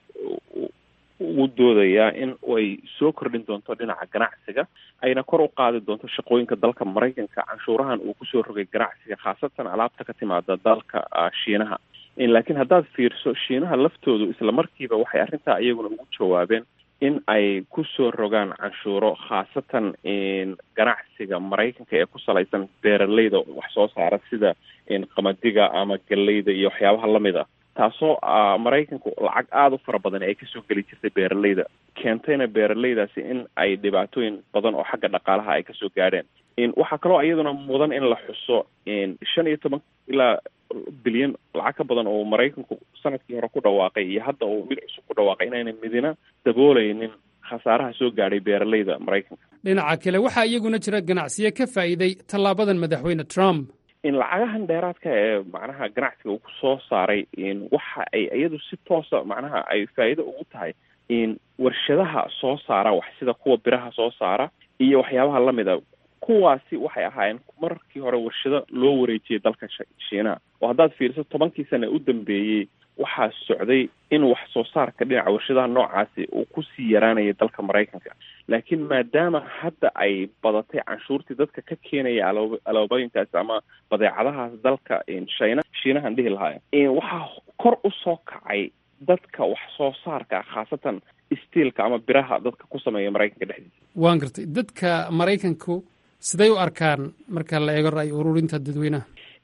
ugu doodayaa in ay soo kordhin doonto dhinaca ganacsiga ayna kor u qaadi doonto shaqooyinka dalka maraykanka canshuurahan uu kusoo rogay ganacsiga khaasatan alaabta ka timaada dalka shiinaha laakiin haddaad fiirso shiinaha laftoodu isla markiiba waxay arrintaa iyaguna ugu jawaabeen in ay kusoo rogaan canshuuro khaasatan ganacsiga maraykanka ee ku salaysan beeraleyda wax soo saara sida qamadiga ama galleyda iyo waxyaabaha lamid a taasoo maraykanku lacag aada u fara badan ay kasoo geli jirtay beeraleyda keentayna beeraleydaasi in ay dhibaatooyin badan oo xagga dhaqaalaha ay kasoo gaadheen waxaa kaloo iyaduna mudan in la xuso shan iyo toban ilaa bilyan lacag ka badan oo maraykanku sanadkii hore ku dhawaaqay iyo hadda uu mid cusub ku dhawaaqay inayna midina dabooleynin khasaaraha soo gaadhay beeraleyda maraykanka dhinaca kale waxaa iyaguna jira ganacsiyo ka faa'iiday tallaabadan madaxweyne trump in lacagahan dheeraadka ee macnaha ganacsiga uu ku soo saaray waxa ay iyadu si toosa macnaha ay faa'iido ugu tahay in warshadaha soo saara wax sida kuwa biraha soo saara iyo waxyaabaha lamida kuwaasi waxay ahaayeen markii hore warshado loo wareejiyay dalka shiinaha oo haddaad fiiriso tobankii sana u dambeeyey waxaa socday in wax soo saarka dhinaca warshadaha noocaasi uu kusii yaraanayay dalka maraykanka laakiin maadaama hadda ay badatay canshuurtii dadka ka keenaya aloob aloobooyinkaasi ama badeecadahaas dalka shina shiinahan dhihi lahaaya waxaa kor u soo kacay dadka wax soo saarka khaasatan stiilka ama biraha dadka ku sameeya maraykanka dhexdiisa waan gartay dadka maraykanku siday u arkaan marka la eego ra'y ururinta dadweynaha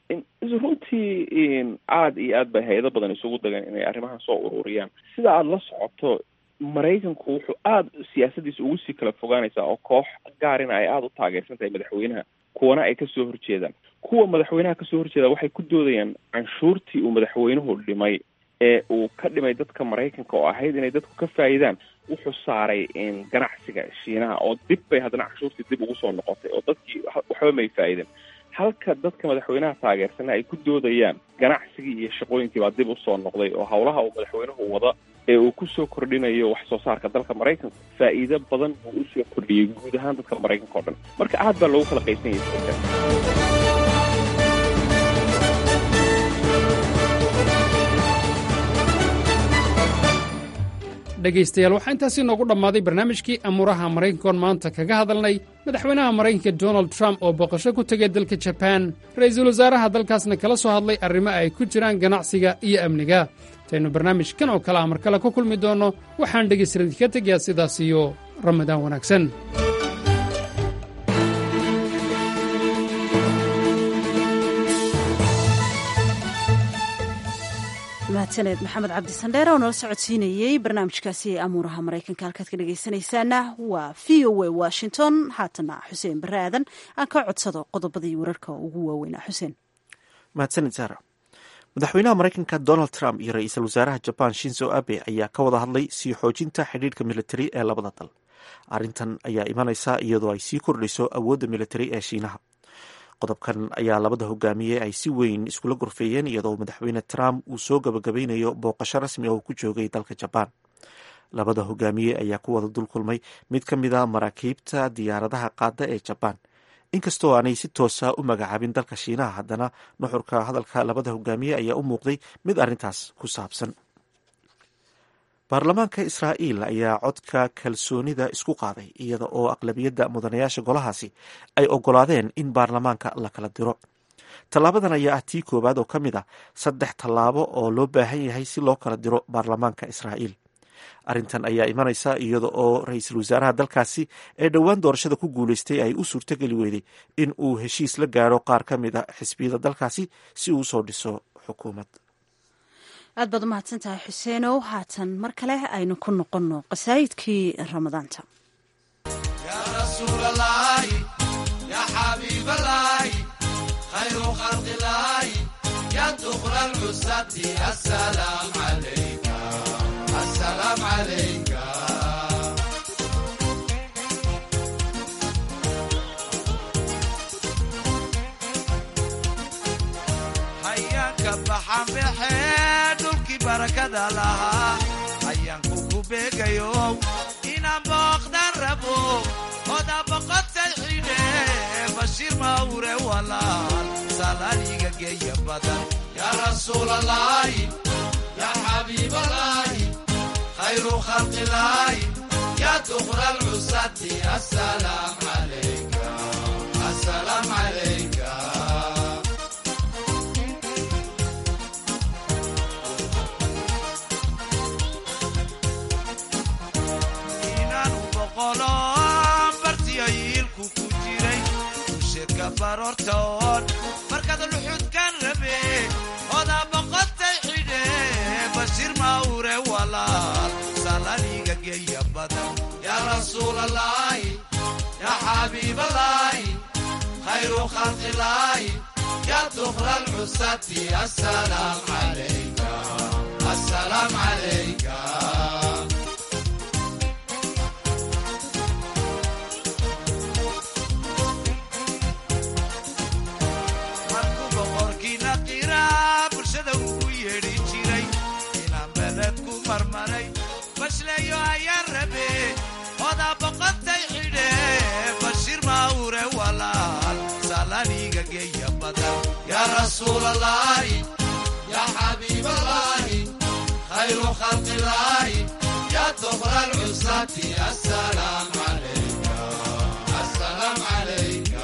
runtii aada iyo aad bay hay-ado badan isugu dagan inay arrimahan soo ururiyaan sida aada la socoto maraykanku wuxuu aada siyaasadiisa ugu sii kala fogaanaysaa oo koox gaarina ay aada u taageersan tahay madaxweynaha kuwana ay kasoo horjeedaan kuwa madaxweynaha kasoo horjeeda waxay ku doodayaan canshuurtii uu madaxweynuhu dhimay ee uu ka dhimay dadka maraykanka oo ahayd inay dadku ka faa'iidaan wuxuu saaray ganacsiga shiinaha oo dib bay haddana canshuurtii dib ugu soo noqotay oo dadkii waxba may faa'iideen halka dadka madaxweynaha taageersana ay ku doodayaan ganacsigii iyo shaqooyinkii baa dib usoo noqday oo howlaha uu madaxweynuhu wada ee uu kusoo kordhinayo wax soo saarka dalka maraykanka faa'iido badan buu usoo kordhiyey guud ahaan dadka maraykanka o dhan marka aad baa loogu kala qaysan yahay dhegaystayaal waxaa intaasi noogu dhammaaday barnaamijkii amuuraha maraykankoon maanta kaga hadalnay madaxweynaha maraykanka donald trump oo booqasho ku tegay dalka jabaan ra'iisul wasaaraha dalkaasna kala soo hadlay arrimo ay ku jiraan ganacsiga iyo amniga intaynu barnaamijkan oo kale a mar kale ku kulmi doonno waxaan dhegaystaradii ka tegayaa sidaas iyo ramadaan wanaagsan mahadsaneed maxamed cabdi sandheere oo nala socodsiinayey barnaamijkaasi ee amuuraha maraykanka halkaad ka dhegaysanaysaana waa v o a washington haatana xuseen barre aadan aan ka codsado qodobadii wararka ugu waaweynaa xuseen mahadsanid saara madaxweynaha maraykanka donald trump iyo ra-iisul wasaaraha jaban shinzo abe ayaa ka wada hadlay sii xoojinta xidhiirka militari ee labada dal arrintan ayaa imanaysa iyadoo ay sii kordhayso awoodda militari ee shiinaha qodobkan ayaa labada hogaamiye ay si weyn iskula gorfeeyeen iyadoo madaxweyne trump uu soo gabagabeynayo booqasho rasmi oo ku joogay dalka jabaan labada hogaamiye ayaa ku wada dul kulmay mid ka mid a maraakiibta diyaaradaha qaada ee jabaan inkastoo aanay si toosa u magacaabin dalka shiinaha haddana nuxurka hadalka labada hogaamiye ayaa u muuqday mid arrintaas ku saabsan baarlamaanka israa'iil ayaa codka kalsoonida isku qaaday iyada oo aqlabiyadda mudanayaasha golahaasi ay ogolaadeen in baarlamaanka la kala diro tallaabadan ayaa ah tii koowaad oo ka mid ah saddex tallaabo oo loo baahan yahay si loo kala diro baarlamaanka israa'iil arrintan ayaa imanaysa iyada oo ra-iisul wasaaraha dalkaasi ee dhowaan doorashada ku guuleystay ay u suurtogeli weyday in uu heshiis la gaaro qaar ka mid a xisbiyada dalkaasi si uu usoo dhiso xukuumad aad baad u mahadsan tahay xuseenow haatan mar kale aynu ku noqonno qasaayidkii ramadaanta hayaanka baxanbaxe dhulkii barakada lahaa hayaanku ku beegayo inaan booqdan rabo oda boqotay xidhe bashiir mawre walaal salaaliga geeya badan yaa rasuulalaahi yaa xabiibalaahi khayru khalqilaahi yaa dukra lcusati asalaam calayka asalaam calayka inaanu boqolo bartiyo yiilku ku jiray usheedka baroortoon markaad luxudkan rabe odaa boqotay xidhe bashiir mawre walaal salaniga geeya badan yaa rasuulalaahi yaa xabiibalaahi khayru khalqilaahi yaa dukra lcusati asalaam calayka asalaam calayka markuu boqorkiina qiraa bulshada ugu yeedhi jiray inaan beled ku marmaray bashleeyo ayaan rabe odaa boqotay xidhe bashiir mawre walaal salaniga geeya badan yaa rasuulalaahi yaa xabiibalaahi khayru khalqilaahi yaa dukra lcusati asalaam calayka asalaam calayka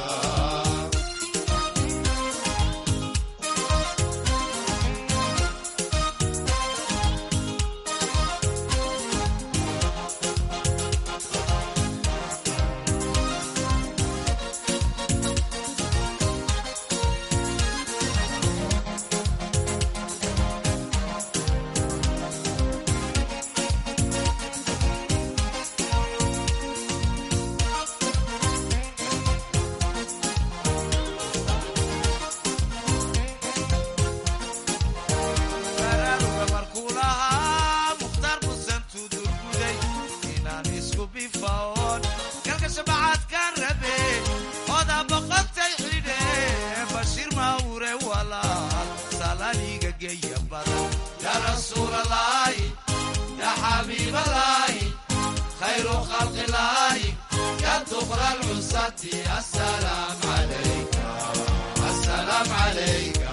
baraaruga markuu lahaa mukhtaar musan tudurguday inaan isku bifaoon galka shabacaadkaan rabe odaa boqotay xidhe bashiir mawre walaal salaniga geeya badan yaa rasuulalaahi yaa xabiibalaahi khayru khalqilaahi yaa dukra lcusati asalaam calayka asalaam calayka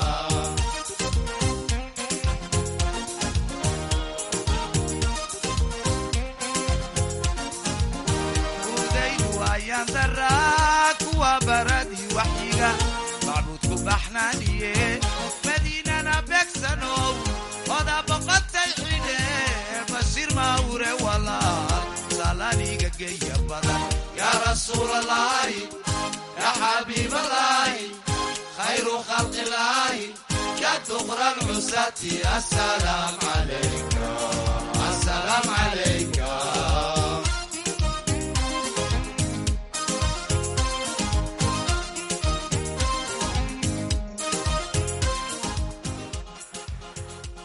udaydu ayaan daraa kuwa baradii waxyiga macbuudku baxnaaniye madiinana beegsanow odaa boqotay xidhe bashiir mawre walaal salaniga geeya badan yaa rasuulalaahi yaa xabiibalaahi khayru khalqilaahi yaa dukra lcusati asalaam calayka asalaam calayka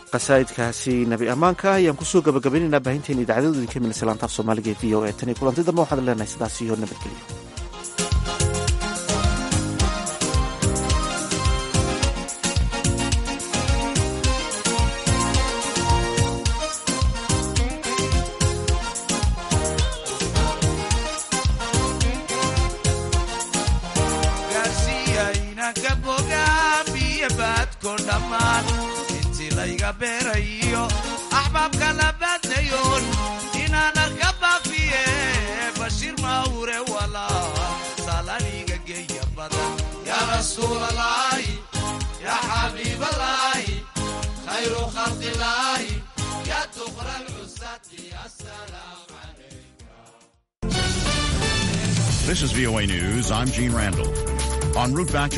qasaa'idkaasi nabi ammaanka ayaan kusoo gabagabaynaynaa baahinteena idaacadooda idinka milaysa laantaaf soomaaliga ee v o e tan iyo kulanti dambe waxaan leenahay sidaas iyo nabadgelyo gaarsiiyaynanka bogaamiyo baadko dhammaan intii layga beerayo axbaabka la baadnayoon inaan arka baafiye bashiir mawre walaa salaniga geeya badan yaa rasuulalaahi yaa xabiibalaahi khayru khalqilaahi yaa tuqra lcusati asalaam This is VOA News. I'm Gene Randall. En route back to